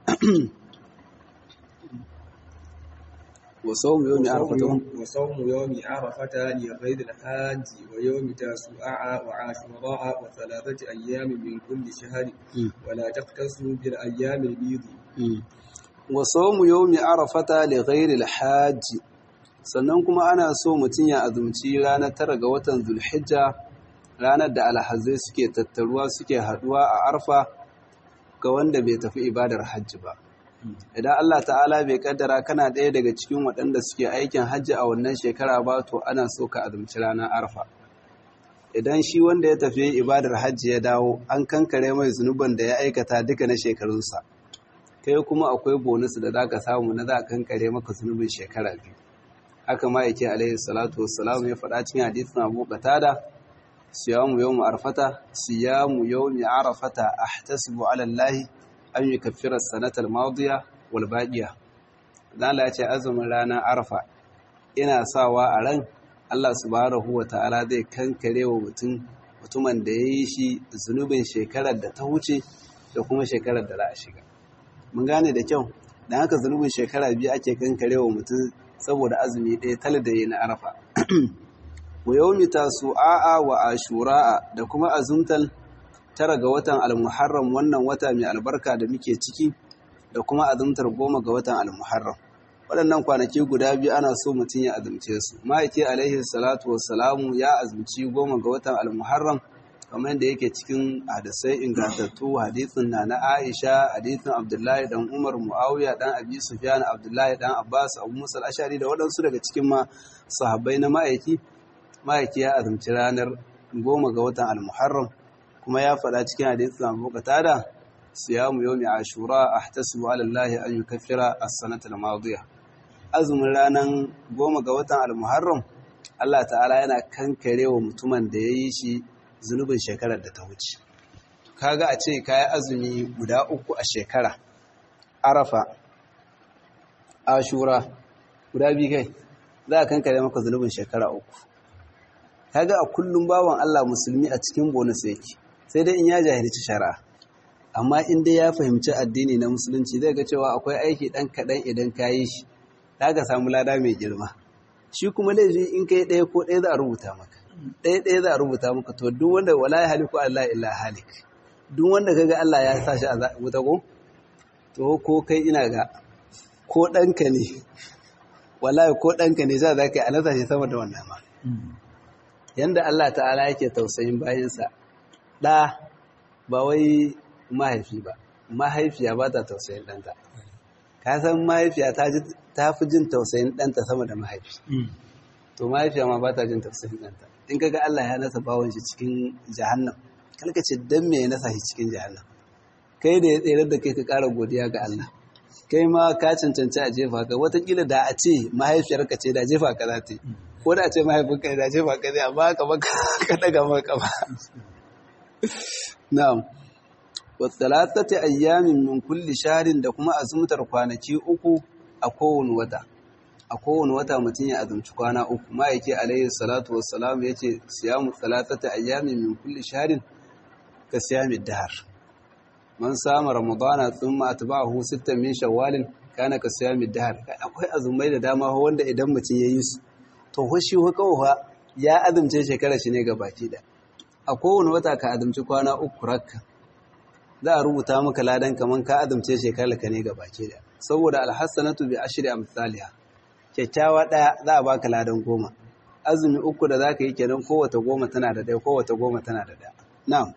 وصوم يوم عرفة وصوم يوم عرفة لغير الحاج ويوم تاسوعاء وعاشوراء وثلاثة أيام من كل شهر ولا تقتصوا بالأيام البيض وصوم يوم عرفة لغير الحاج sannan kuma ana so mutum ya azumci ranar tara ga watan zulhijja ranar da alhazai suke tattaruwa suke haduwa a arfa ga wanda bai tafi ibadar hajji ba idan Allah ta'ala bai kaddara kana ɗaya daga cikin waɗanda suke aikin hajji a wannan shekara ba to ana so ka azumci ranar arfa idan shi wanda ya tafi ibadar hajji ya dawo an kankare mai zunuban da ya aikata duka na shekarunsa kai kuma akwai bonus da za ka samu na za a kankare maka zunubin shekara biyu haka ma yake alaihi salatu wassalam ya faɗa cikin hadisin Abu Qatada siyamu yawm arfata siyamu yawm arafata ahtasibu ala Allah an yukaffira as-sanata al-madiya wal baqiya dan Allah ya ce azumin ranar arfa ina sawa a ran Allah subhanahu wa ta'ala zai kankare wa mutum mutumin da yayi shi zunubin shekarar da ta wuce da kuma shekarar da za a shiga mun gane da kyau dan haka zunubin shekara biyu ake kankare wa mutum saboda azumi ɗaya tal da yi na arafa wa yawmi tasu'a wa ashura'a da kuma azumtal tara ga watan al-muharram wannan wata mai albarka da muke ciki da kuma azumtar goma ga watan al-muharram waɗannan kwanaki guda biyu ana so mutum ya azumce su ma'aiki alaihi salatu wassalamu ya azumci goma ga watan al-muharram kamar yadda yake cikin hadisai ingantattu hadisin na na Aisha hadisin Abdullahi dan Umar Muawiya dan Abi Sufyan Abdullahi dan Abbas Abu Musa al-Ashari da waɗansu daga cikin ma sahabbai na ma'aiki ma'aiki ya azumci ranar goma ga watan al-Muharram kuma ya faɗa cikin hadisin Abu Qatada siyamu yawmi ashura ahtasibu ala Allah an yukaffira as-sanata al-madiyah azumin ranar goma ga watan al-Muharram Allah ta'ala yana kankare wa mutumin da ya yi shi zunubin shekarar da ta wuce kaga a ce kayi azumi guda uku a shekara arafa ashura guda biyu kai za a kankare maka zunubin shekara uku kaga a kullum bawan Allah musulmi a cikin bonus yake sai dai in ya jahilci shari'a amma in dai ya fahimci addini na musulunci zai ga cewa akwai aiki dan kaɗan idan ka yi shi za ka samu lada mai girma shi kuma laifi in kai ɗaya ko ɗaya za a rubuta maka ɗaya ɗaya za a rubuta maka to duk wanda wala ya haliku Allah illa halik duk wanda kaga Allah ya sa shi a wuta ko to ko kai ina ga ko ɗanka ne wallahi ko ɗanka ne za ka yi a nasa shi sama da wannan ma yanda Allah ta'ala yake tausayin bayansa ɗa ba wai mahaifi ba mahaifiya ba ta tausayin ɗanta ka san mahaifiya ta fi jin tausayin ɗanta sama da mahaifi to mahaifiya ma ba ta jin tausayin ɗanta in kaga Allah ya nasa bawon shi cikin jahannam kalka ce dan me ya nasa shi cikin jahannam kai da ya tsere da kai ka ƙara godiya ga Allah kai ma ka cancanci a jefa ka watakila da a ce mahaifiyarka ce da jefa ka za ta yi ko da a ce mahaifinka da jefa ka zai amma ka baka ka daga maka ba na'am wasalatati ayyamin min kulli shahrin da kuma azumtar kwanaki uku a kowane wata a kowane wata mutum ya azumci kwana uku ma yake alayhi salatu wassalam yace siyamu salatati ayyamin min kulli shahrin ka siyamid dahar man sama ramadana thumma atba'ahu sittan min shawwalin kana ka siyamid dahar akwai azumai da dama wanda idan mutum yayi su to ho shi ho kawai ya azumce shekara shi ne gabaki da a kowane wata ka azumci kwana uku rakka za a rubuta maka ladan kaman ka azumce shekarar ka ne baki da saboda alhassanatu bi ashri amsalha kyakkyawa daya za a baka ladan goma azumi uku da zaka yi kenan kowace goma tana da daya kowace goma tana da daya na'am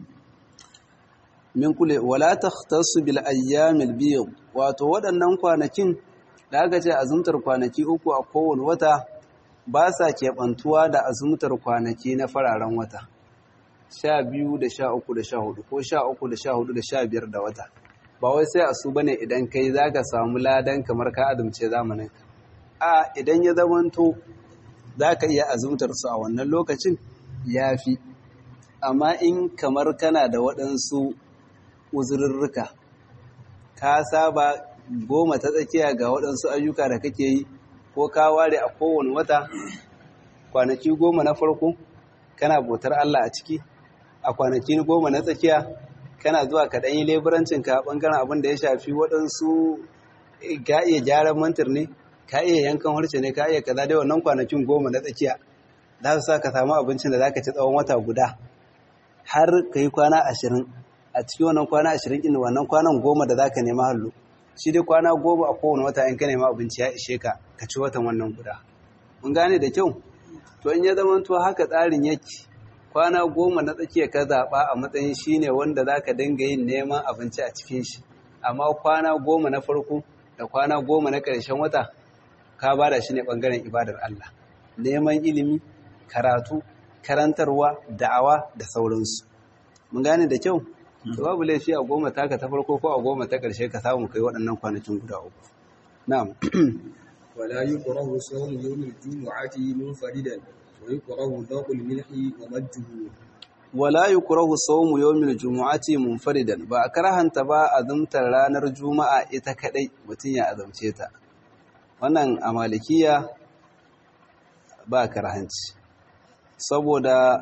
min kule wala takhtassu bil ayyamil biyd wato waɗannan kwanakin da aka ce azumtar kwanaki uku a kowane wata ba sa keɓantuwa da azumtar kwanaki na fararen wata sha biyu da sha uku da sha hudu ko sha uku da sha hudu da sha biyar da wata ba wai sai a su bane idan kai za ka samu ladan kamar ka azumce zamanin a idan ya zamanto za ka iya azumtar su a wannan lokacin ya fi amma in kamar kana da waɗansu uzurrurruka ka saba goma ta tsakiya ga waɗansu ayyuka da kake yi ko ka ware a kowane wata kwanaki goma na farko kana bautar Allah a ciki a kwanaki goma na tsakiya kana zuwa ka ɗanyi leburancin ka ɓangaren abin da ya shafi waɗansu ka iya gyaran mantir ne ka iya yankan harshe ne ka iya kaza dai wannan kwanakin goma na tsakiya za su sa ka samu abincin da za ka ci tsawon wata guda har ka yi kwana ashirin a cikin wannan kwana ashirin ɗin wannan kwanan goma da za ka nema hallu shi dai kwana goma a kowane wata in ka nema abinci ya ishe ka ka ci watan wannan guda mun gane da kyau to in ya zama to haka tsarin yake kwana goma na tsakiya ka zaɓa a matsayin shi ne wanda za ka dinga yin neman abinci a cikin shi amma kwana goma na farko da kwana goma na ƙarshen wata ka ba da shi ne ɓangaren ibadar Allah neman ilimi karatu karantarwa da'awa da sauransu mun gane da kyau to babu laifi a goma taka ta farko ko a goma ta ƙarshe ka samu kai waɗannan kwanakin guda uku na'am ولا يكره صوم يوم الجمعة منفردا ويكره ذوق الملح ومجه wala yukrahu sawmu yawmil jumu'ati munfaridan ba a karahanta ba azumtar ranar juma'a ita kadai mutun ya azumce ta wannan a malikiya ba karahanci saboda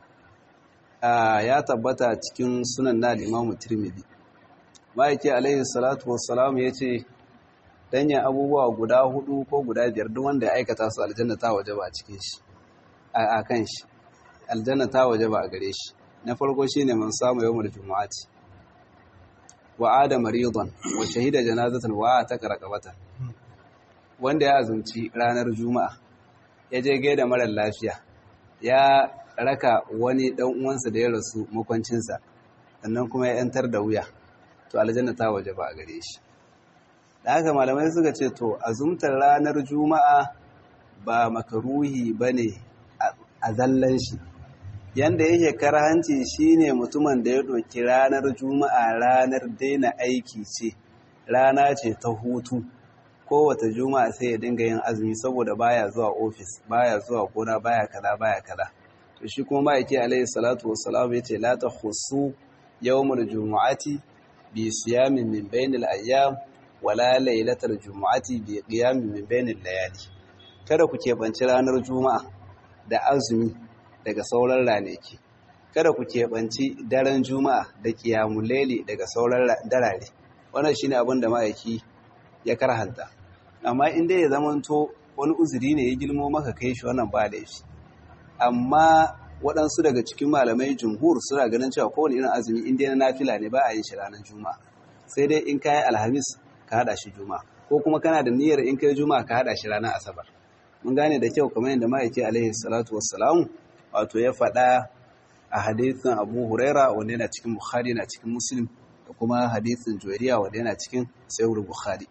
ya tabbata cikin sunan na Imam Tirmidhi ma'aiki alaihi salatu wassalam yace danyen abubuwa guda hudu ko guda biyar duk wanda ya aikata su aljanna ta waje ba a cikin shi a kan shi aljanna ta waje ba a gare shi na farko shine man samu yawmul jumu'ati wa ada maridan wa shahida janazatan wa ta karakabata wanda ya azumci ranar juma'a ya je gaida mara lafiya ya raka wani dan uwansa da ya rasu makwancinsa sannan kuma ya yantar da wuya to aljanna ta waje ba a gare shi da haka malamai suka ce to azumtar ranar juma'a ba makaruhi bane a zallan shi yanda yake karhanci shine mutumin da ya ɗauki ranar juma'a ranar daina aiki ce rana ce ta hutu kowace juma'a sai ya dinga yin azumi saboda baya zuwa ofis baya zuwa gona baya kaza baya kaza to shi kuma ma'aiki alaihi salatu wassalam yace la takhusu yawmul jumu'ati bi siyamin min bainil ayyam wala lailatal jumu'ati bi qiyamin min bainil layali kada ku keɓanci ranar juma'a da azumi daga sauran ranaki kada ku keɓanci daren juma'a da qiyamul laili daga sauran darare wannan shine abin da ma'aiki ya karhanta amma in dai ya zamanto wani uzuri ne ya gilmo maka kai shi wannan ba laifi amma waɗansu daga cikin malamai jumhur suna ganin cewa kowane irin azumi in dai na nafila ne ba a yin shi ranar juma'a sai dai in kayi alhamis ka haɗa shi juma'a ko kuma kana da niyyar in kai juma'a ka haɗa shi ranar asabar mun gane da kyau kamar yadda ma'aiki alaihi salatu wassalamu wato ya faɗa a hadithin abu huraira wanda yana cikin bukhari na cikin muslim da kuma hadithin juwairiya wanda yana cikin sayyid bukhari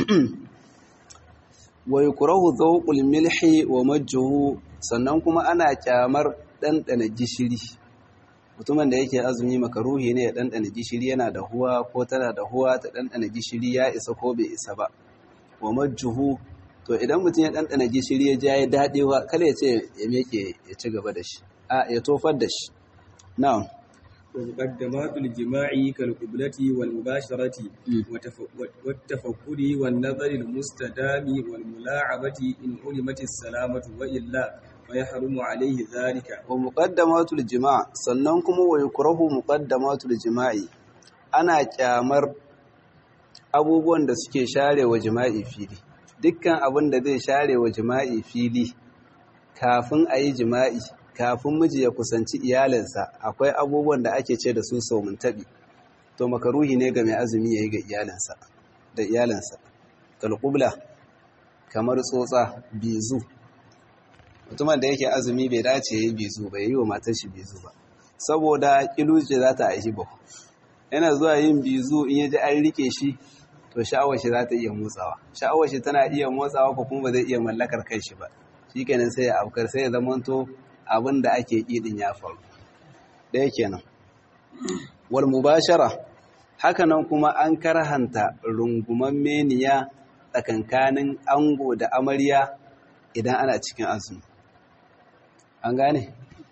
wa yukrahu dhawqul milhi wa majjuhu sannan kuma ana kyamar ɗanɗana gishiri mutumin da yake azumi makaruhi ne ya ɗanɗana gishiri yana da huwa ko tana da huwa ta ɗanɗana gishiri ya isa ko bai isa ba wa majjuhu to idan mutum ya ɗanɗana gishiri ya ja ya daɗewa kada ya ce ya meke ya ci gaba da shi a ya tofar da shi na'am ومقدمات الجماع كالقبلة والمباشرة والتفكر والنظر المستدام والملاعبة إن علمت السلامة وإلا فيحرم عليه ذلك ومقدمات الجماع sannan kuma wa yukrahu muqaddamatul jima'i ana kyamar abubuwan da suke share wa jima'i fili dukkan abin da zai share wa jima'i fili kafin a yi jima'i kafin miji ya kusanci iyalinsa akwai abubuwan da ake ce da su saumin taɓi to makaruhi ne ga mai azumi ya yi ga iyalinsa da iyalinsa kalƙubla kamar tsotsa bizu mutumin da yake azumi bai dace ya yi bizu bai yi wa matar shi bizu ba saboda kiluje za ta aishi ba yana zuwa yin bizu in ya ji an rike shi to sha'awar shi za ta iya motsawa sha'awar shi tana iya motsawa ko kuma ba zai iya mallakar kai shi ba shi kenan sai ya afkar sai ya zamanto abin da ake ƙiɗin ya faru ɗaya kenan wal mubashara hakanan kuma an karhanta runguman meniya tsakankanin ango da amarya idan ana cikin azumi an gane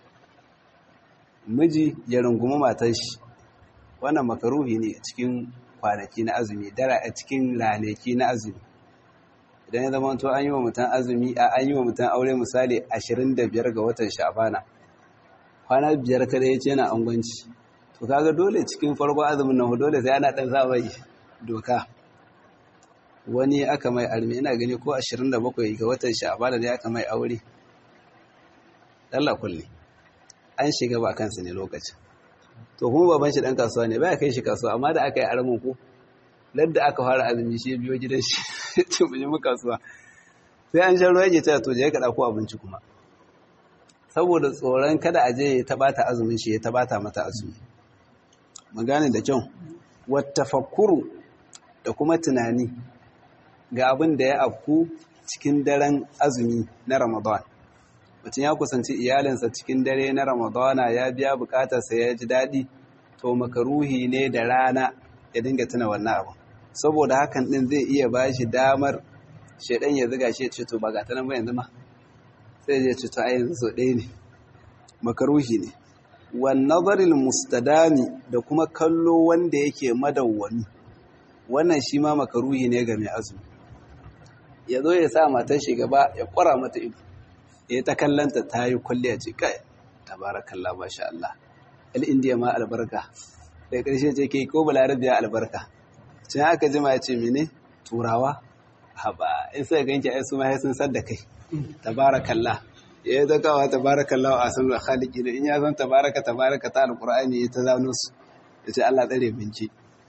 miji ya rungumi matar shi wannan makaruhi ne cikin kwanaki na azumi dara a cikin ranaki na azumi idan ya zama to an yi wa mutum azumi a an yi wa mutum aure misali 25 ga watan sha'bana kwana biyar kada ya ce yana angwanci to kaga dole cikin farko azumin nan dole sai ana dan sa mai doka wani aka mai armi ina gani ko 27 ga watan sha'bana ne aka mai aure Allah kulli an shiga ba kansa ne lokacin to kuma baban shi dan kasuwa ne baya kai shi kasuwa amma da aka yi aramin ko ladda aka fara azumi shi biyo gidan shi ce mu je mu kasuwa sai an shan ruwa yake cewa to je ka dauko abinci kuma saboda tsoron kada a je ya tabata azumin shi ya tabata mata azumi mu gane da kyau wattafakkuru da kuma tunani ga abin da ya afku cikin daren azumi na Ramadan mutum ya kusanci iyalinsa cikin dare na Ramadana ya biya bukatarsa ya ji daɗi to makaruhi ne da rana ya dinga tuna wannan abu saboda hakan din zai iya ba shi damar shaidan ya ziga shi ya ce to ba ga ta nan ba yanzu ma sai ya ce to a yanzu so ɗaya ne makaruhi ne wan nazaril mustadami da kuma kallo wanda yake madawwami wannan shi ma makaruhi ne ga mai azumi ya zo ya sa matar shi gaba ya kwara mata ido ya ta kallanta ta yi kwalliya ce kai tabarakallah masha Allah al-indiya ma albarka da ƙarshe ce ke ko balarabiya albarka cin haka jima ya ce mene turawa haba in sai ganki ai su ma sun san da kai tabarakallah ya yi zakawa tabarakallah a san khaliki ne in ya san tabaraka tabaraka ta alqur'ani ya ta zano su ya ce Allah tsare binci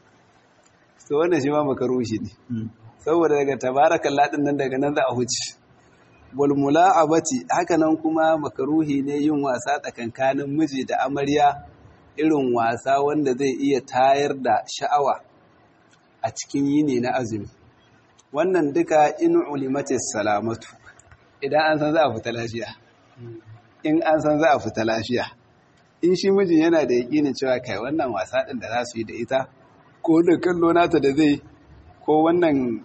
to wannan shi ma makarushi ne saboda daga tabarakallah din nan daga nan za a huce wal mula'abati haka nan kuma makaruhi ne yin wasa tsakankanin miji da amarya irin wasa wanda zai iya tayar da sha'awa a cikin yini na azumi wannan duka in ulimatis salamatu idan an san za a fita lafiya in an san za a fita lafiya in shi mijin yana da yakinin cewa kai wannan wasa din da za su yi da ita ko da kallo nata da zai ko wannan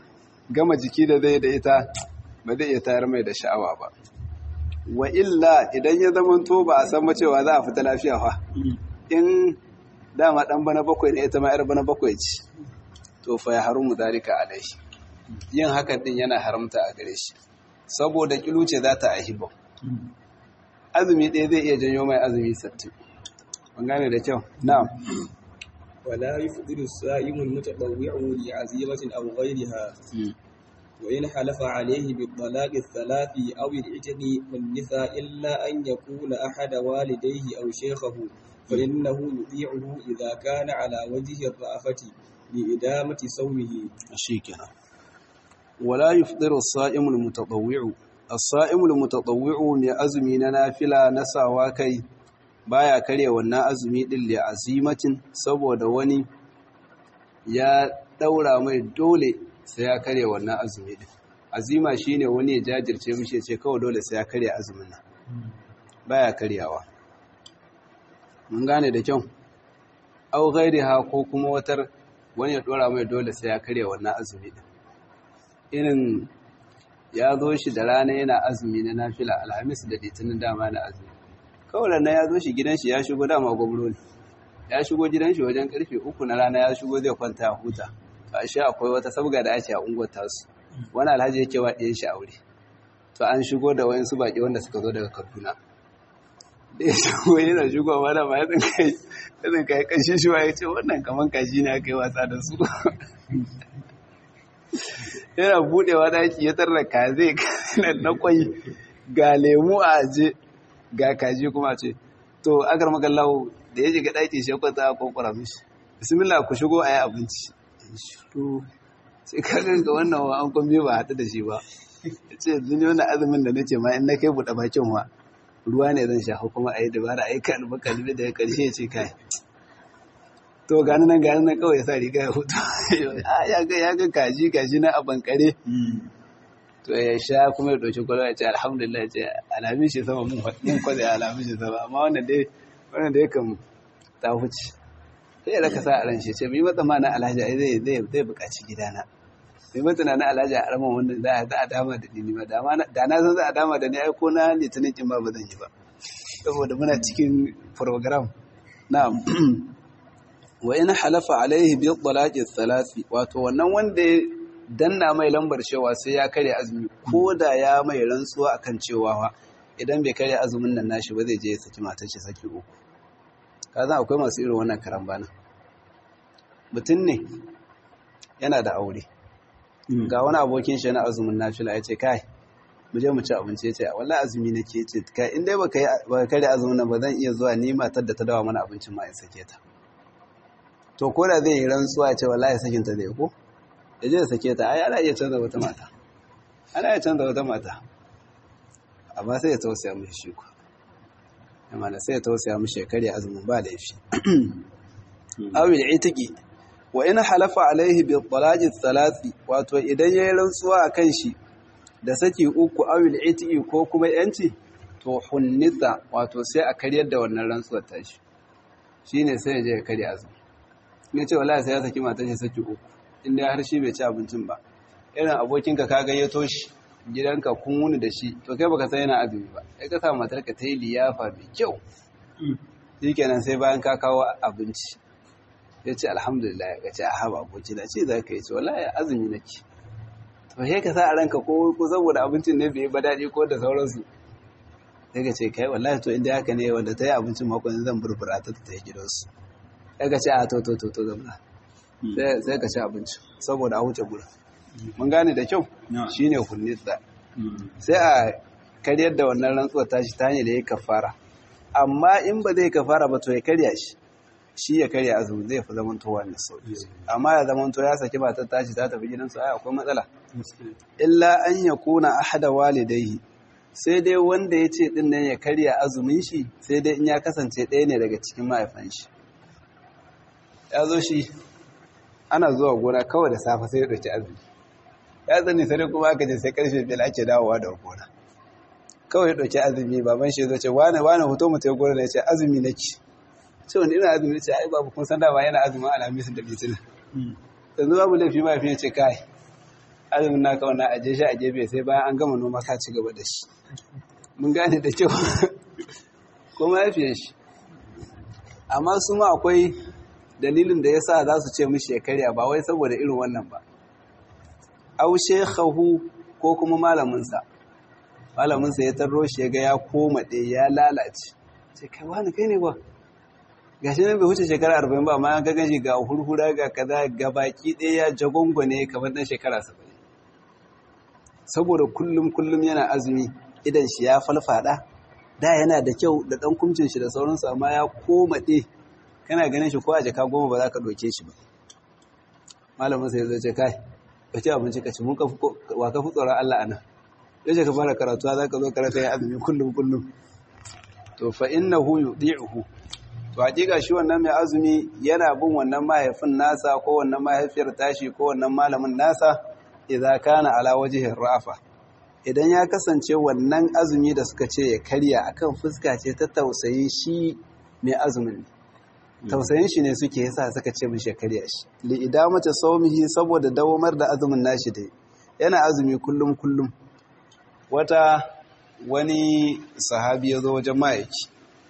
gama jiki da zai da ita ba zai iya tayar mai da sha'awa ba wa illa idan ya zama to ba a san cewa za a fita lafiya fa in dama dan bana bakwai ne ita ma yar bana bakwai ce to fa ya harumu zalika alai yin hakan din yana haramta a gare shi saboda kiluce za ta ahiba azumi ɗaya zai iya janyo mai azumi sattin an gane da kyau na'am ولا يفطر الصائم المتطوع لعزيمة أو غيرها وإن حلف عليه بالطلاق الثلاث أو العتق والنساء إلا أن يكون أحد والديه أو شيخه فإنه يطيعه إذا كان على وجه الرأفة لإدامة صومه شيكنا ولا يفطر الصائم المتطوع الصائم المتطوع من أزمي نافلة نساوا كي baya karya wannan azumi din li azimatin saboda wani ya daura mai dole sai ya karya wannan azumi din azima shine wani ya jajirce mishi ce kawai dole sai ya karya azumin nan baya karyawa mun gane da kyau au ha ko kuma watar wani ya dora mai dole sai ya karya wannan azumi din irin ya zo shi da rana yana azumi na nafila alhamis da litinin dama na azumi kawai nan ya zo shi gidan shi ya shigo dama gwamno ne ya shigo gidan shi wajen karfe uku na rana ya shigo zai kwanta a huta a shi akwai wata sabga da ake a unguwar tasu wani alhaji yake wa ɗayan shi aure to an shigo da wayansu baƙi wanda suka zo daga kaduna da ya shigo yana shigo mana ma yadda kai yadda kai kashi shi ya ce wannan kaman kashi ne aka yi wasa da su yana buɗewa daki ya tarra kaze na kwai ga lemu a aje ga kaji kuma ce to agar magallahu da ya shiga ɗaki shi kwanta a kwakwara mishi bismillah ku shigo a yi abinci shiru sai ka ga wannan wa an kwambe ba haɗu da shi ba ya ce zini wani azumin da nace ma in na kai buɗe bakin wa ruwa ne zan sha kuma a yi dabara a yi kalbi kalbi da ya ƙarshe ya ce kai to gani nan gani nan kawai ya sa riga ya hutu ya ga ya ga kaji kaji na a bankare to ya sha kuma ya ɗauki kwalwa ya ce alhamdulillah ya ce alamin shi sama mun kwaze alamin shi sama amma wannan dai wannan dai kan ta huce sai ya raka sa a ran shi ce mai matsa mana alhaji ai zai zai zai buƙaci gidana mai matsa na alhaji a raman wanda za a za a dama da ni ma da na san za a dama da ni ai ko na litinin kin ba ba zan yi ba saboda muna cikin program na'am wa in halafa alaihi bi talaqi thalathi wato wannan wanda danna mai lambar cewa sai ya karya azumi ko da ya mai rantsuwa akan cewa idan bai karya azumin nan nashi ba zai je ya saki matar shi saki uku kazan akwai masu irin wannan karambana mutum ne yana da aure ga wani abokin shi na azumin nafila ya ce kai mu je mu ci abinci ya ce wallahi azumi nake ya ce kai in dai baka yi baka karya azumin nan ba zan iya zuwa ni matar da ta dawa mana abincin ma in sake ta to ko da zai yi rantsuwa ya ce wallahi sakin ta zai ko ya je sake ta ai ana iya canza wata mata ana iya canza wata mata amma sai ya tausaya mishi shi ku amma sai ya tausaya mishi ya karya azumin ba laifi awil itiki wa in halafa alaihi bi talaqi thalathi wato idan yayi rantsuwa akan shi da saki uku awil itiki ko kuma yanci to hunnita wato sai a karyar da wannan rantsuwar tashi shine sai ya je ya karya azumi ne ce wallahi sai ya saki matar shi saki uku inda har shi bai ci abincin ba irin abokinka ka gayyato shi gidanka kun wuni da shi to kai baka san yana azumi ba sai ka sa matarka ta yi liyafa mai kyau shikenan sai bayan ka kawo abinci ya ce alhamdulillah ya ce a haɓa aboki da ce za ka yi ce wallahi azumi nake to sai ka sa a ranka ko ko saboda abincin ne bai ba daɗi ko da sauransu sai ka ce kai wallahi to inda haka ne wanda ta yi abincin makon zan burbura ta ta yi gidansu sai ka ce a to to to to zamna sai ka ci abinci saboda a wuce gurin mun gane da kyau shine hunnitsa sai a karyar da wannan rantsuwar tashi ta hanyar da ya kafara amma in ba zai kafara ba to ya karya shi shi ya karya azumi zai fi zaman towa mai sauki amma ya zaman to ya saki matar tashi ta tafi gidansu ai akwai matsala illa an ya kuna ahada walidaihi sai dai wanda ya ce din nan ya karya azumin shi sai dai in ya kasance ɗaya ne daga cikin mahaifan shi ya zo shi ana zuwa gona kawai da safe sai ya ɗauki azumi ya zane sai kuma aka je sai karfe biyar ake dawowa da gona kawai ya ɗauki azumi baban shi ya zo ce wane wane hoto mu ta gona ne ce azumi nake ce wani ina azumi ce ai babu kun san dama yana azumin alhamis da litinin yanzu babu laifi ma ya ce kai azumin naka wannan aje shi a gefe sai bayan an gama noma ka ci gaba da shi mun gane da kyau kuma ya fiye shi amma su ma akwai dalilin da ya sa za su ce mishi ya karya ba wai saboda irin wannan ba au shekhahu ko kuma malaminsa malaminsa ya tarro shi ya ga ya koma ɗaya ya lalace ce kai wani kai ne ba ga shi nan bai wuce shekara arba'in ba amma an ga ganshi ga hurhura ga kaza ga baki ɗaya ya jagongwane kamar ɗan shekara saba'in saboda kullum kullum yana azumi idan shi ya falfada da yana da kyau da ɗan kumcin shi da sauransu amma ya koma ɗe kana ganin shi ko a jaka goma ba za ka ɗauke shi ba malamin sai zai ce kai ka ci abinci ka ci mun wa ka fi tsoron Allah a nan yace ka fara karatu za ka zo karatu ya azumi kullum kullum to fa innahu yudi'uhu to hakika shi wannan mai azumi yana bin wannan mahaifin nasa ko wannan mahaifiyar tashi ko wannan malamin nasa idza kana ala wajhi rafa idan ya kasance wannan azumi da suka ce ya karya akan fuska ce ta tausayi shi mai azumin tausayin shi ne suke yasa suka ce mishi ya karya shi li idamata sawmihi saboda dawamar da azumin nashi dai yana azumi kullum kullum wata wani sahabi ya zo wajen ma'aiki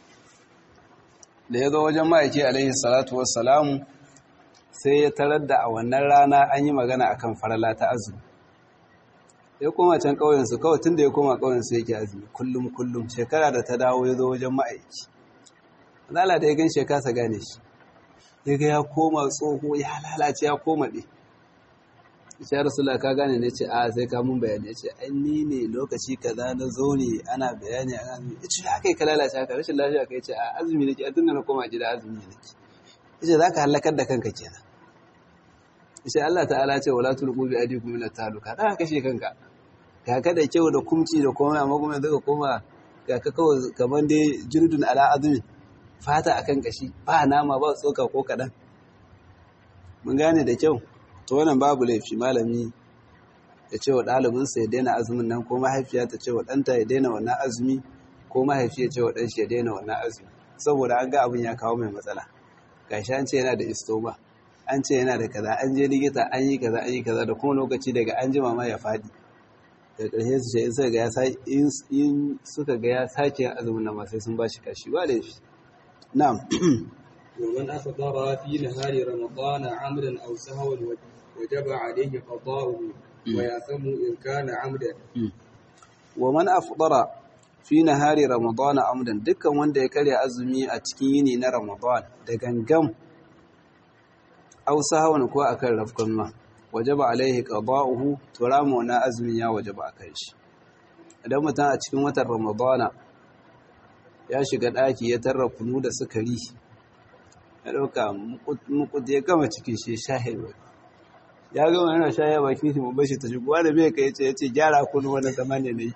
da ya zo wajen ma'aiki alaihi salatu wassalamu sai ya tarar da a wannan rana an yi magana akan farala ta azumi ya koma can ƙauyensu kawai tun da ya koma ƙauyensu yake azumi kullum kullum shekara da ta dawo ya zo wajen ma'aiki zala da ya gan shekasa gane shi ya ga ya koma tsoho ya lalace ya koma ɗe ya rasula ka gane ne ce a sai ka mun bayani ya ce an ni ne lokaci kaza na zo ne ana bayani a azumi ya ce haka yi ka lalace haka rashin lafiya ka ya ce a azumi nake a tunda na koma gida azumi nake ya ce za ka halakar da kanka kenan ya ce Allah ta'ala ce wala tulqu bi aydikum ila taluka da kashe kanka ga ka da kyau da kumci da komai amma kuma yanzu ka koma ga ka kawai kamar dai jirdun ala azumi fata akan kashi ba nama ba tsoka ko kaɗan mun gane da kyau to wannan babu laifi malami ya ce wa ɗalibinsa ya daina azumin nan ko mahaifiya ta ce wa ɗanta ya daina wannan azumi ko mahaifi ya ce wa ɗanshi ya daina wannan azumi saboda an ga abin ya kawo mai matsala gashi an ce yana da istoma an ce yana da kaza an je likita an yi kaza an yi kaza da kuma lokaci daga an jima ma ya faɗi da ƙarshe su ce in suka ga ya in suka ga ya sake yin azumin nan ma sai sun ba shi kashi ba laifi na'am ومن أفطر في نهار رمضان عمدا أو سهوا وجب عليه قضاؤه ويأثم إن كان عمدا ومن أفطر في نهار رمضان عمدا dukkan wanda ya karya azumi a cikin yini na Ramadan da gangam aw sahwan ko akan rafkan ma wajaba alaihi qada'uhu to ramu na azumin ya wajaba akan shi idan mutum a cikin watan Ramadana ya shiga daki ya tarra kunu da sukari ya ɗauka mukut ya gama cikin shi shahil ya gama yana shaya baki shi mu bashi ta shigo wanda bai kai ce ya ce gyara kunu wani zamani ne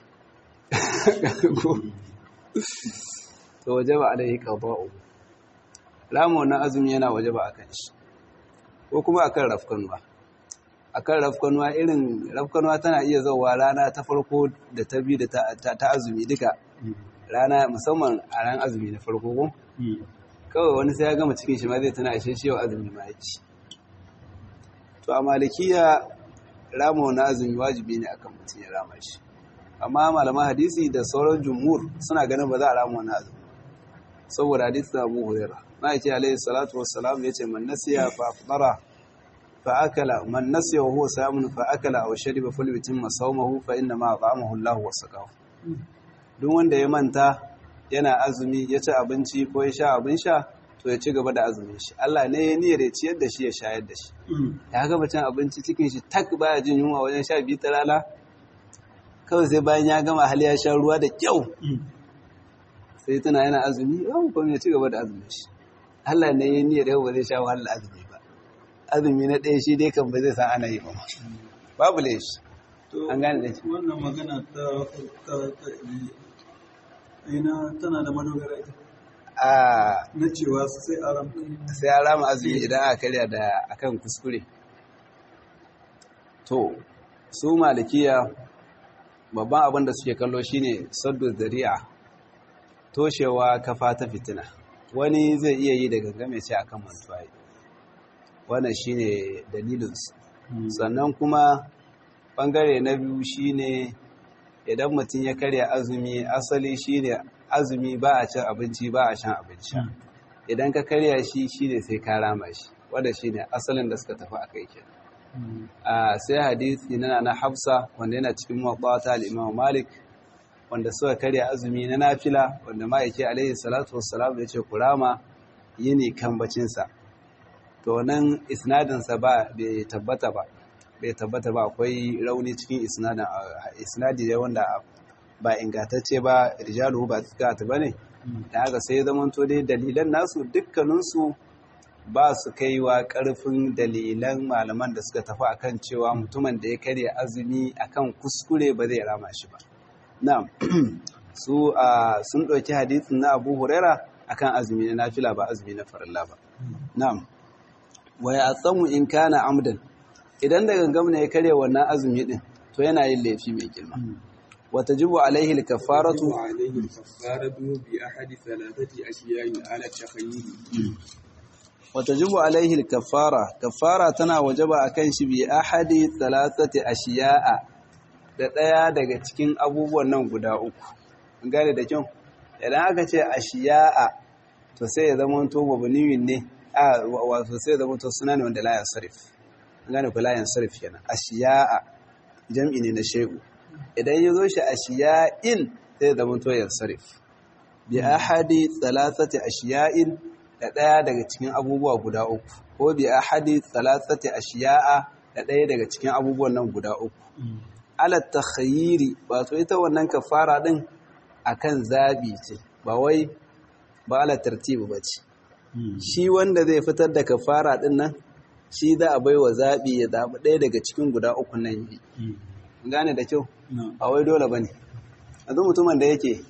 to waje ba alaihi qada'u lamu wannan azumi yana waje ba akan shi ko kuma akan rafkanuwa akan rafkanuwa irin rafkanuwa tana iya zauwa rana ta farko da ta biyu da ta azumi duka rana musamman a ran azumi na farko ko kawai wani sai ya gama cikin shi ma zai tana ashe shi yau azumi ma ya ci to a malikiya rama wani azumi wajibi ne akan mutum ya rama shi amma malaman hadisi da sauran jumhur suna ganin ba za a rama wani azumi saboda hadisi da abu huraira na yake alaihi salatu wassalam ya ce man nasiya fa afdara fa akala man nasiya wa huwa samun fa akala aw shariba falyutimma sawmahu fa inna ma at'amahu Allah wa saqahu duk wanda ya manta yana azumi ya ci abinci ko ya sha abin sha to ya ci gaba da azumin shi Allah ne ya niyyar ya ciyar da shi ya shayar da shi ya gaba cin abinci cikin shi tak baya jin yunwa wajen sha biyu ta rana kawai sai bayan ya gama hali ya sha ruwa da kyau sai tana yana azumi yau kuma ya ci gaba da azumin shi Allah ne ya niyyar yau ba zai sha wahala azumi ba azumi na ɗaya shi dai kan ba zai san ana yi ba babu laifi an gane da shi wannan magana ta ta ta ina tana da madogara ita a na cewa su sai aram sai ya rama azumi idan aka karya da akan kuskure to su malikiya babban abin da suke kallo shine saddu zari'a toshewa kafa ta fitina wani zai iya yi da gangame ce akan mantuwa wannan shine dalilinsu sannan kuma bangare na biyu shine idan mutum ya karya azumi asali shine azumi ba a cin abinci ba a shan abinci idan ka karya shi shine sai ka rama shi wanda shine asalin da suka tafi akai kenan a sai hadisi na na Hafsa wanda yana cikin muwatta al-Imam Malik wanda suka karya azumi na nafila wanda ma'aiki alaihi salatu wassalam ya ce kurama yini kan bacinsa to nan isnadinsa ba bai tabbata ba bai tabbata ba akwai rauni cikin isnadin isnadi ne wanda ba ingantacce ba rijalu ba tsaka ba ne da haka sai ya zama to dai dalilan nasu dukkaninsu ba su kaiwa karfin dalilan malaman da suka tafi akan cewa mutumin da ya karya azumi akan kuskure ba zai rama shi ba na'am su sun ɗauki hadisin na Abu Huraira akan azumi na nafila ba azumi na farilla ba na'am wa ya tsamu in kana amdan idan da gangam ne ya karya wannan azumi din to yana yin laifi mai girma wa tajibu alaihi al-kaffaratu عليه الكفارة بأحد ثلاثة أشياء على التخيير wa tajibu alaihi al-kaffara kaffara tana wajaba akan shi bi ahadi thalathati ashiya'a da ɗaya daga cikin abubuwan nan guda uku gane da kyau idan aka ce ashiya'a to sai ya zama to mabniyin ne a wato sai ya zama to suna ne wanda la yansarif gane ku la yansarif kenan ashiya'a jam'i ne na shay'u idan ya zo shi ashiya'in sai ya zama to yansarif bi ahadi thalathati ashiya'in da ɗaya daga cikin abubuwa guda uku ko bi ahadi thalathati ashiya'a da ɗaya daga cikin abubuwan nan guda uku ala takhayyiri wato ita wannan kafara din akan zabi ce ba wai ba ala tartibi bace shi wanda zai fitar da kafara din nan shi za a baiwa zabi ya zabi ɗaya daga cikin guda uku nan yi gane da kyau ba wai dole bane yanzu mutumin da yake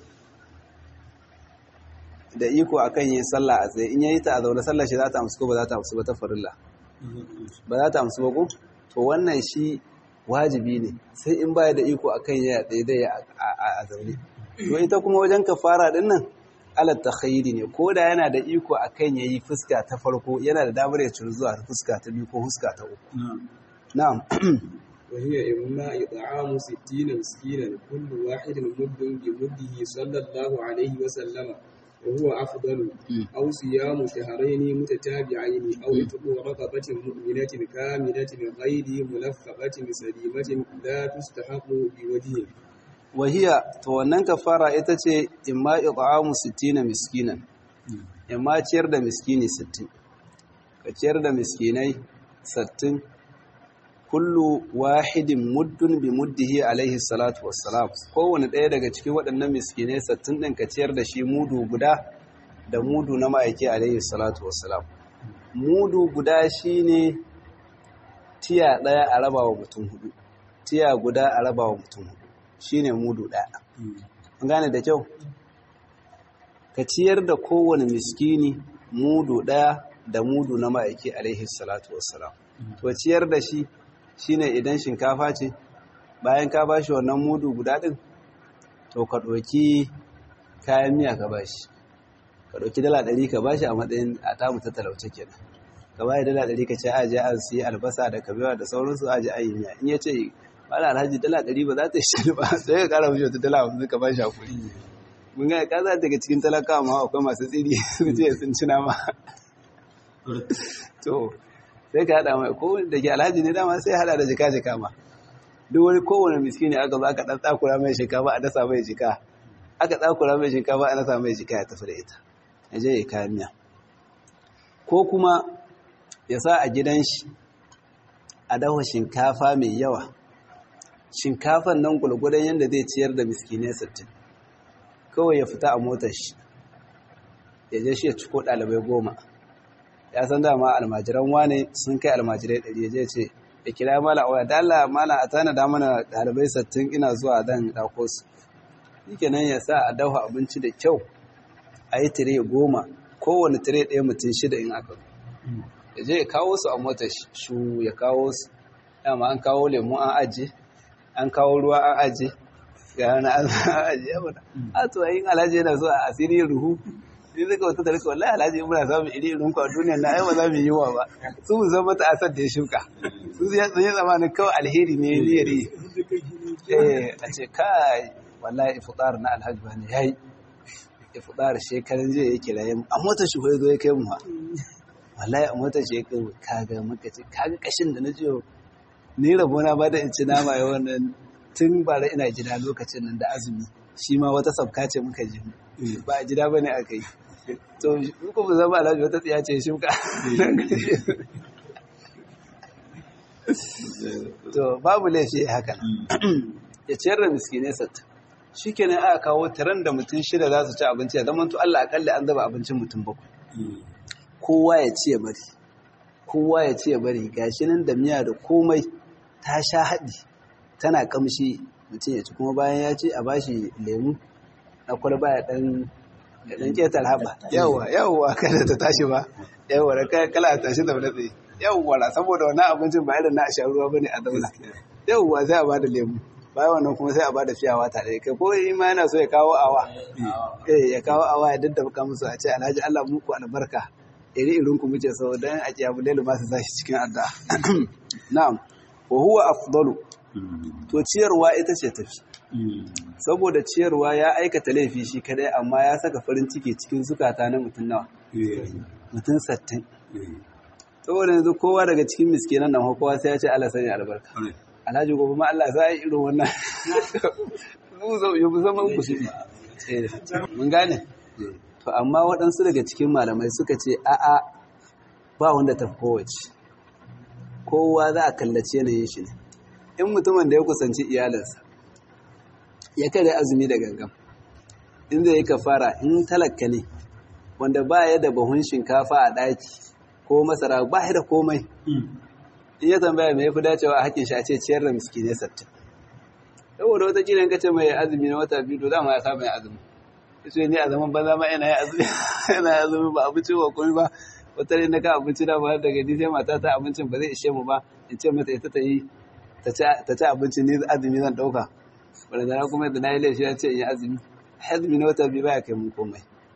da iko akan yin sallah a tsaye in yayi ta a zaune sallar shi za ta amsu ko ba za ta amsu ba ta farilla ba za ta amsu ba ko to wannan shi wajibi ne sai in baya da iko akan ya daidai a zaune to ita kuma wajen kafara din nan ala takhayyiri ne ko da yana da iko akan yayi fuska ta farko yana da damar ya ciri zuwa fuska ta biyu ko fuska ta uku na'am وهي إما إطعام ستين مسكينا كل واحد مد بمده صلى الله عليه وسلم وهو أفضل أو صيام شهرين متتابعين أو عتق رقبة مؤمنة كاملة غير ملفقة سليمة لا تستحق بوجه وهي تونن كفارة itace imma it'amu 60 miskinan imma ciyar da miskini 60 ka ciyar da miskinai 60 kullu wahidin muddun bi muddihi alaihi salatu wassalam kowane ɗaya daga cikin waɗannan miskinai sattin ɗin ka ciyar da shi mudu guda da mudu na ma'aiki alaihi salatu wassalam mudu guda shine tiya ɗaya a raba wa mutum hudu tiya guda a raba wa mutum hudu shine mudu ɗaya an gane da kyau ka ciyar da kowane miskini mudu ɗaya da mudu na ma'aiki alaihi salatu wassalam to ciyar da shi shine idan shinkafa ce bayan ka ba shi wannan mudu guda ɗin to ka ɗauki kayan miya ka ba shi ka ɗauki dala ɗari ka ba shi a matsayin a tamu ta talauce kenan ka ba dala ɗari ka ce a je an siya albasa da kabewa da sauransu a je an yi miya in ya ce wani alhaji dala ɗari ba za ta shi ba sai ka ƙara mishi wata dala hamsin ka ba shi hakuri mun ga ka za daga cikin talakawa ma akwai masu tsiri su ce sun ci nama to sai ka haɗa mai ko da ke alhaji ne dama sai haɗa da jika-jika ma duk wani kowane miskini aka zo aka ɗan tsakura mai shinkafa a dasa mai jika aka tsakura mai shinkafa a dasa mai jika ya tafi da ita ya je ya kayan miya ko kuma ya sa a gidan shi a dafa shinkafa mai yawa shinkafan nan gulgudan yadda zai ciyar da miskinai sittin kawai ya fita a motar shi ya je shi ya ciko ɗalibai goma ya san dama almajiran wane sun kai almajirai ɗari ya ce ya kira mala waya da Allah mala a tana da mana ɗalibai sattin ina zuwa dan ɗauko su yake nan ya sa a dafa abinci da kyau a yi tire goma kowane tire ɗaya mutum shida in aka ya je ya kawo su a mota shu ya kawo su dama an kawo lemu an aje an kawo ruwa an aje ga wani an aje ya bada a to yin alhaji yana so a asiri ruhu ni zaka wata tarika wallahi alhaji in muna samun iri irin ku a duniyar na ai ba za mu yi wa ba su mu zama ta asar da ya shuka su ya tsaye zamanin kawai alheri ne niyyar yi eh a ce kai wallahi iftar na alhaji bane yayi iftar shekaran jiya yake raye a motar shi ko yazo ya kai mu ha wallahi a motar shi ya kai mu kaga muka ce kaga kashin da na ji ni rabona ba da in ci nama ya wannan tun bara ina gida lokacin nan da azumi shi ma wata sabka ce muka ji ba a gida bane aka yi to in ku zama alhaji wata tsiya ce shuka to babu laifi haka ya ciyar da miskinai satta shi kenan aka kawo taron da mutum shida za su ci abinci ya zama to Allah akalli an zaba abincin mutum bakwai kowa ya ci ya bari kowa ya ci ya bari gashi nan da miya da komai ta sha haɗi tana kamshi mutum ya ci kuma bayan ya ci a bashi lemu na kwalba ya ɗan ya ɗan ƙetar haɓa yawwa yawwa kada ta tashi ba yawwa da kala a tashi da tsaye yawwa saboda wannan abincin ba irin na a sha ruwa bane a daula yawwa sai a bada lemu bayan wannan kuma sai a bada fiyawa tare kai ko in ma yana so ya kawo awa eh ya kawo awa ya daddaba musu a ce alhaji Allah muku albarka iri irin ku muke so dan a kiyamu lailu ma su zashi cikin adda na'am wa huwa afdalu to ciyarwa ita ce tafi saboda ciyarwa ya aikata laifi shi kadai amma ya saka farin ciki cikin zukata na mutum nawa mutum sattin saboda yanzu kowa daga cikin miskinan nan kowa sai ya ce Allah sanya albarka alhaji gobe ma Allah za a yi irin wannan mu zo yi musamman ku su mun gane to amma waɗansu daga cikin malamai suka ce a'a ba wanda ta kowace kowa za a kallace yanayin shi ne in mutumin da ya kusanci iyalinsa ya kare azumi da gangan in zai yi kafara in talaka ne wanda ba ya da bahun shinkafa a ɗaki ko masara ba ya da komai in ya tambaya mai fi dacewa a hakin shi a ce ciyar da miskinai sattin saboda wata kiran kace mai azumi na wata biyu to dama ya saba yin azumi yace ni a zaman banza ma ina yin azumi ina azumi ba abinci ba komai ba wata ne na ka abinci da ba daga ni sai mata ta abincin ba zai ishe mu ba in ce mata ita ta yi ta ci abinci ni azumi zan dauka wanda da kuma da na yi laifi ya ce in yi azumi azumi na wata biyu baya kai mun komai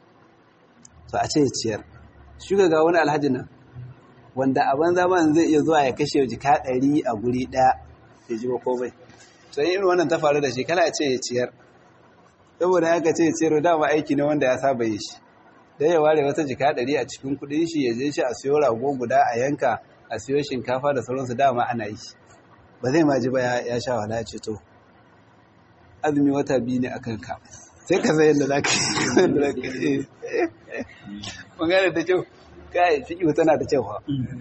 to a ce ya ciyar shi ga wani alhaji nan wanda a banza man zai iya zuwa ya kashe jika ɗari a guri ɗaya ya ji ba komai to irin wannan ta faru da shi kana ce ya ciyar saboda haka ce ya ciyar dama aiki ne wanda ya saba yi shi dan ya ware wata jika ɗari a cikin kuɗin shi ya je shi a siyo rago guda a yanka a siyo shinkafa da sauransu dama ana yi ba zai ma ji ba ya sha wala ce to azumi wata biyu ne a kanka sai ka san yadda za ka yi magana da kyau kai fiƙihu tana da kyau ha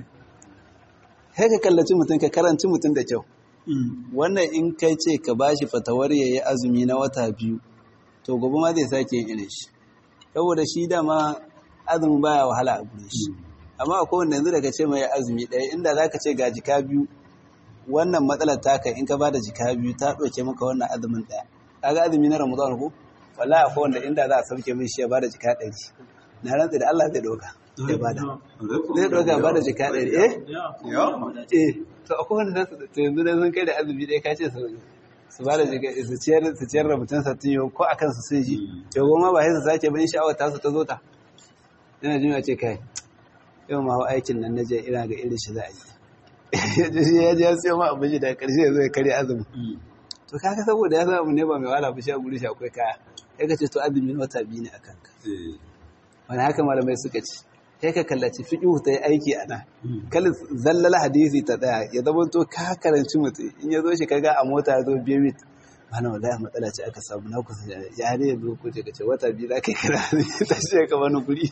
sai ka kallaci mutum ka karanci mutum da kyau wannan in kai ce ka bashi fatawar ya yi azumi na wata biyu to gobe ma zai sake yin irin shi saboda shi dama azumin baya wahala a gure shi amma akwai wanda yanzu daga ce mai azumi ɗaya inda za ka ce ga jika biyu wannan matsalar taka in ka bada jika biyu ta ɗauke maka wannan azumin ɗaya kaga azumi na ramadan ko wallahi akwai wanda inda za a sauke min shi ya bada jika ɗari na rantsa da Allah zai ɗauka ya bada zai ɗauka bada jika ɗari eh eh to akwai wanda za su to yanzu dan sun kai da azumi ɗaya ka ce su bada jika su ciyar su ciyar da mutum sattin yau ko akan su sun ji to goma ba sai su sake bin sha'awar tasu ta zo ta ina jin ce kai yau ma aikin nan na je ina ga irin shi za a yi ya ji ya siyo ma abinci daga ƙarshe ya zo ya karya azumi to kaka saboda ya san abu ne ba mai wala ba shi a guri shi akwai kaya ya ka ce to azumi na wata biyu ne a kanka wani haka malamai suka ce sai ka kallaci fiƙihu ta yi aiki a nan kalin zallala hadisi ta tsaya ya zama to ka karanci mutum in ya zo shi kaga a mota ya zo biyu mit mana wallahi matsala ce aka samu na kusa ya ne ya zo ko ce ka ce wata biyu za ka yi kira ta ce ka wani guri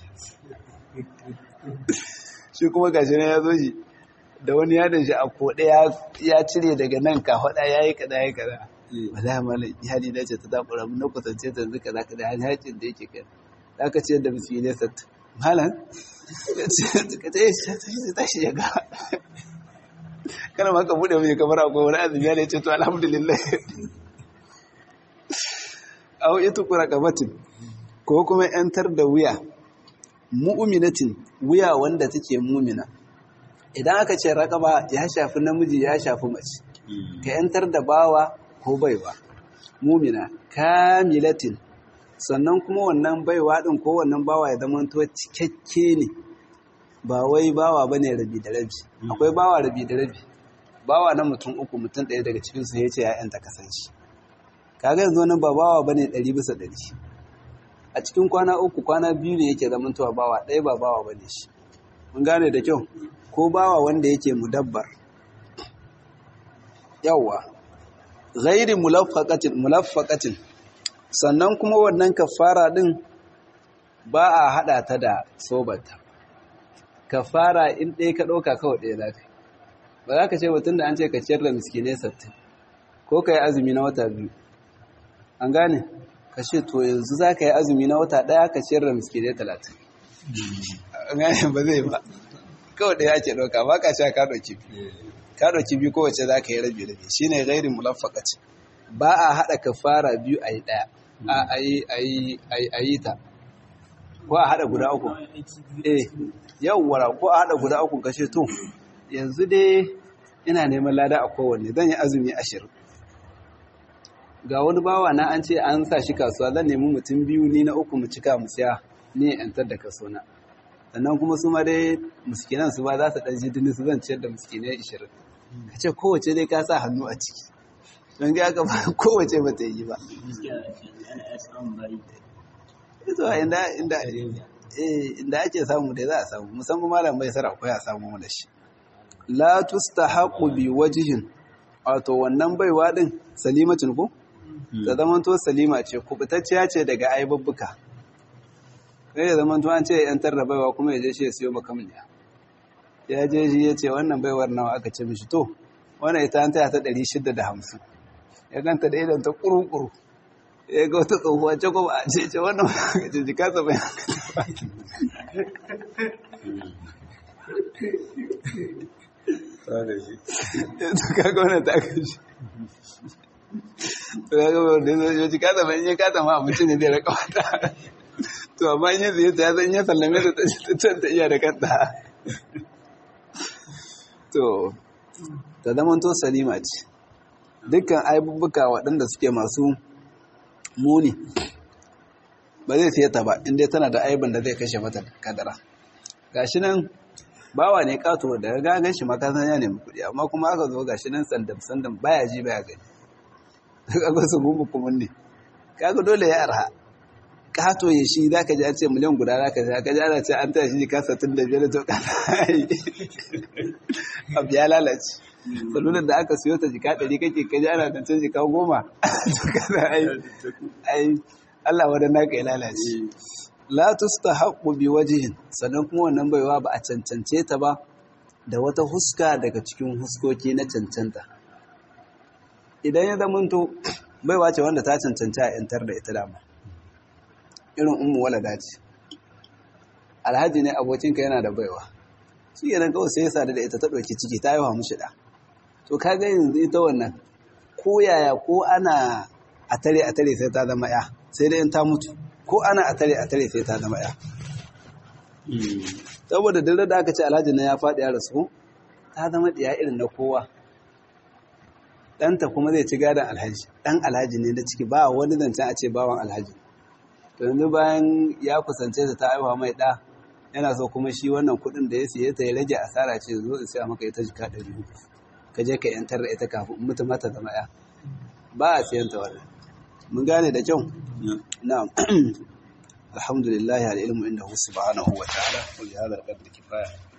shi kuma gashi ne ya zo shi da wani yadin shi a koɗe ya cire daga nan ka faɗa ya yi kaza ya kaza wala mala iyali na ce ta takura mun na kusance ta yanzu kaza kaza har hacin da yake kai za ka ce da musu ne sat malam ka ce shi ta shi ya ga kana ma ka buɗe mai kamar akwai wani azumi ya ce to alhamdulillah aw ita kura kabatin ko kuma yantar da wuya mu'minatin wuya wanda take mumina idan aka ce raƙaba ya shafi namiji ya shafi mace ka yantar da bawa ko baiwa mumina kamilatin sannan kuma wannan baiwa din ko wannan bawa ya zama to cikakke ne ba wai bawa bane rabi da rabi akwai bawa rabi da rabi bawa na mutum uku mutum ɗaya daga cikin su yace ya yanta kasance kaga yanzu nan ba bawa bane ɗari bisa ɗari a cikin kwana uku kwana biyu ne yake zamantowa bawa ɗaya ba bawa bane shi mun gane da kyau ko bawa wanda yake mudabbar yawwa ghairi mulaffaqatin mulaffaqatin sannan kuma wannan kafara din ba a hada ta da sobata kafara in ɗaya ka ɗauka kawai ɗaya zafi ba za ka ce mutum da an ce ka ciyar da miskinai sattin ko ka yi azumi na wata biyu an gane ka ce to yanzu za ka yi azumi na wata ɗaya ka ciyar da miskinai talatin an gane ba zai ba kawai ɗaya ake ɗauka ba ka sha ka ɗauki biyu ka ɗauki biyu kowace za ka yi rabi rabi shi ne gairin mulaffakaci ba a haɗa kafara biyu a yi ɗaya a yi ta ko a haɗa guda uku eh yawwara ko a haɗa guda uku kashe to yanzu dai ina neman lada a kowanne zan yi azumi ashirin ga wani bawa na an ce an sa shi kasuwa zan nemi mutum biyu ni na uku mu cika mu siya ni yantar da kaso na sannan kuma su ma dai muskinan su ba za su ɗan ji dini su zan ciyar da muskinai ishirin ka ce kowace dai ka sa hannu a ciki don ga aka ba kowace ba ta yi ba ito inda inda inda ake samu dai za a samu musamman malam bai sara ko ya samu da shi la tustahaqu bi wajhin wato wannan baiwa din salimatin ko ta zamanto salima ce kubutacciya ce daga aibubbuka kai da zamanto an ce yan tarra baiwa kuma ya je shi ya siyo makamniya ya je shi ya ce wannan baiwar nawa aka ce mishi to wannan ita an taya ta ɗari shida da hamsin ya ganta da idan ta ƙuru-ƙuru ya ga wata tsohuwa ce kuma a ce ce wannan aka ce jika sa bai to kaga wannan ta kashi to kaga wanda ya jika sa bai in ya kata ma abinci ne zai raka wata to amma in ya zai ta ya san ya sallame ta ta iya da kanta to ta zamanto salima ce dukkan aibubuka waɗanda suke masu muni ba zai siya ta ba inda tana da aibin da zai kashe mata kadara gashi nan bawa ne kato da gagan shi makasan ya nemi kuɗi amma kuma aka zo gashi nan sandam sandam baya ji baya gani kaga su gumu kuma ne kaga dole ya arha kato ya shi za ka ji an ce miliyan guda za ka ji aka ji ana ce an tashi ka satin da biyar to kana abu ya lalace salular da aka siyo ta jika ɗari kake kaji ana tantan jika goma to kana ai ai Allah wadda naka ya lalace la tustahaqqu bi wajhin sannan kuma wannan baiwa ba a cancance ta ba da wata huska daga cikin huskoki na cancanta idan ya zamanto baiwa ce wanda ta cancanta a yantar da ita dama irin ummu walada ce alhaji ne abokinka yana da baiwa shi yana kawai sai ya sadu da ita ta ɗauki ciki ta yi wa mushi ɗa to kaga yanzu ita wannan ko yaya ko ana a tare a tare sai ta zama ya sai dai in ta mutu ko ana a tare a tare sai ta zama ya saboda dare da aka ce alhaji na ya faɗi ya rasu ta zama ɗiya irin na kowa ɗanta kuma zai ci gadon alhaji ɗan alhaji ne na ciki ba wani zancen a ce bawan alhaji to yanzu bayan ya kusance ta ta aiwa mai ɗa yana so kuma shi wannan kuɗin da ya siye ta ya rage asara ce zo in siya maka ita jika ɗari uku ka je ka yantar da ita kafin mutu mata zama ya ba a siyan ta wannan mun gane da kyau na'am alhamdulillah al ilmu indahu subhanahu wa ta'ala wa bi hadha al-qadri kifaya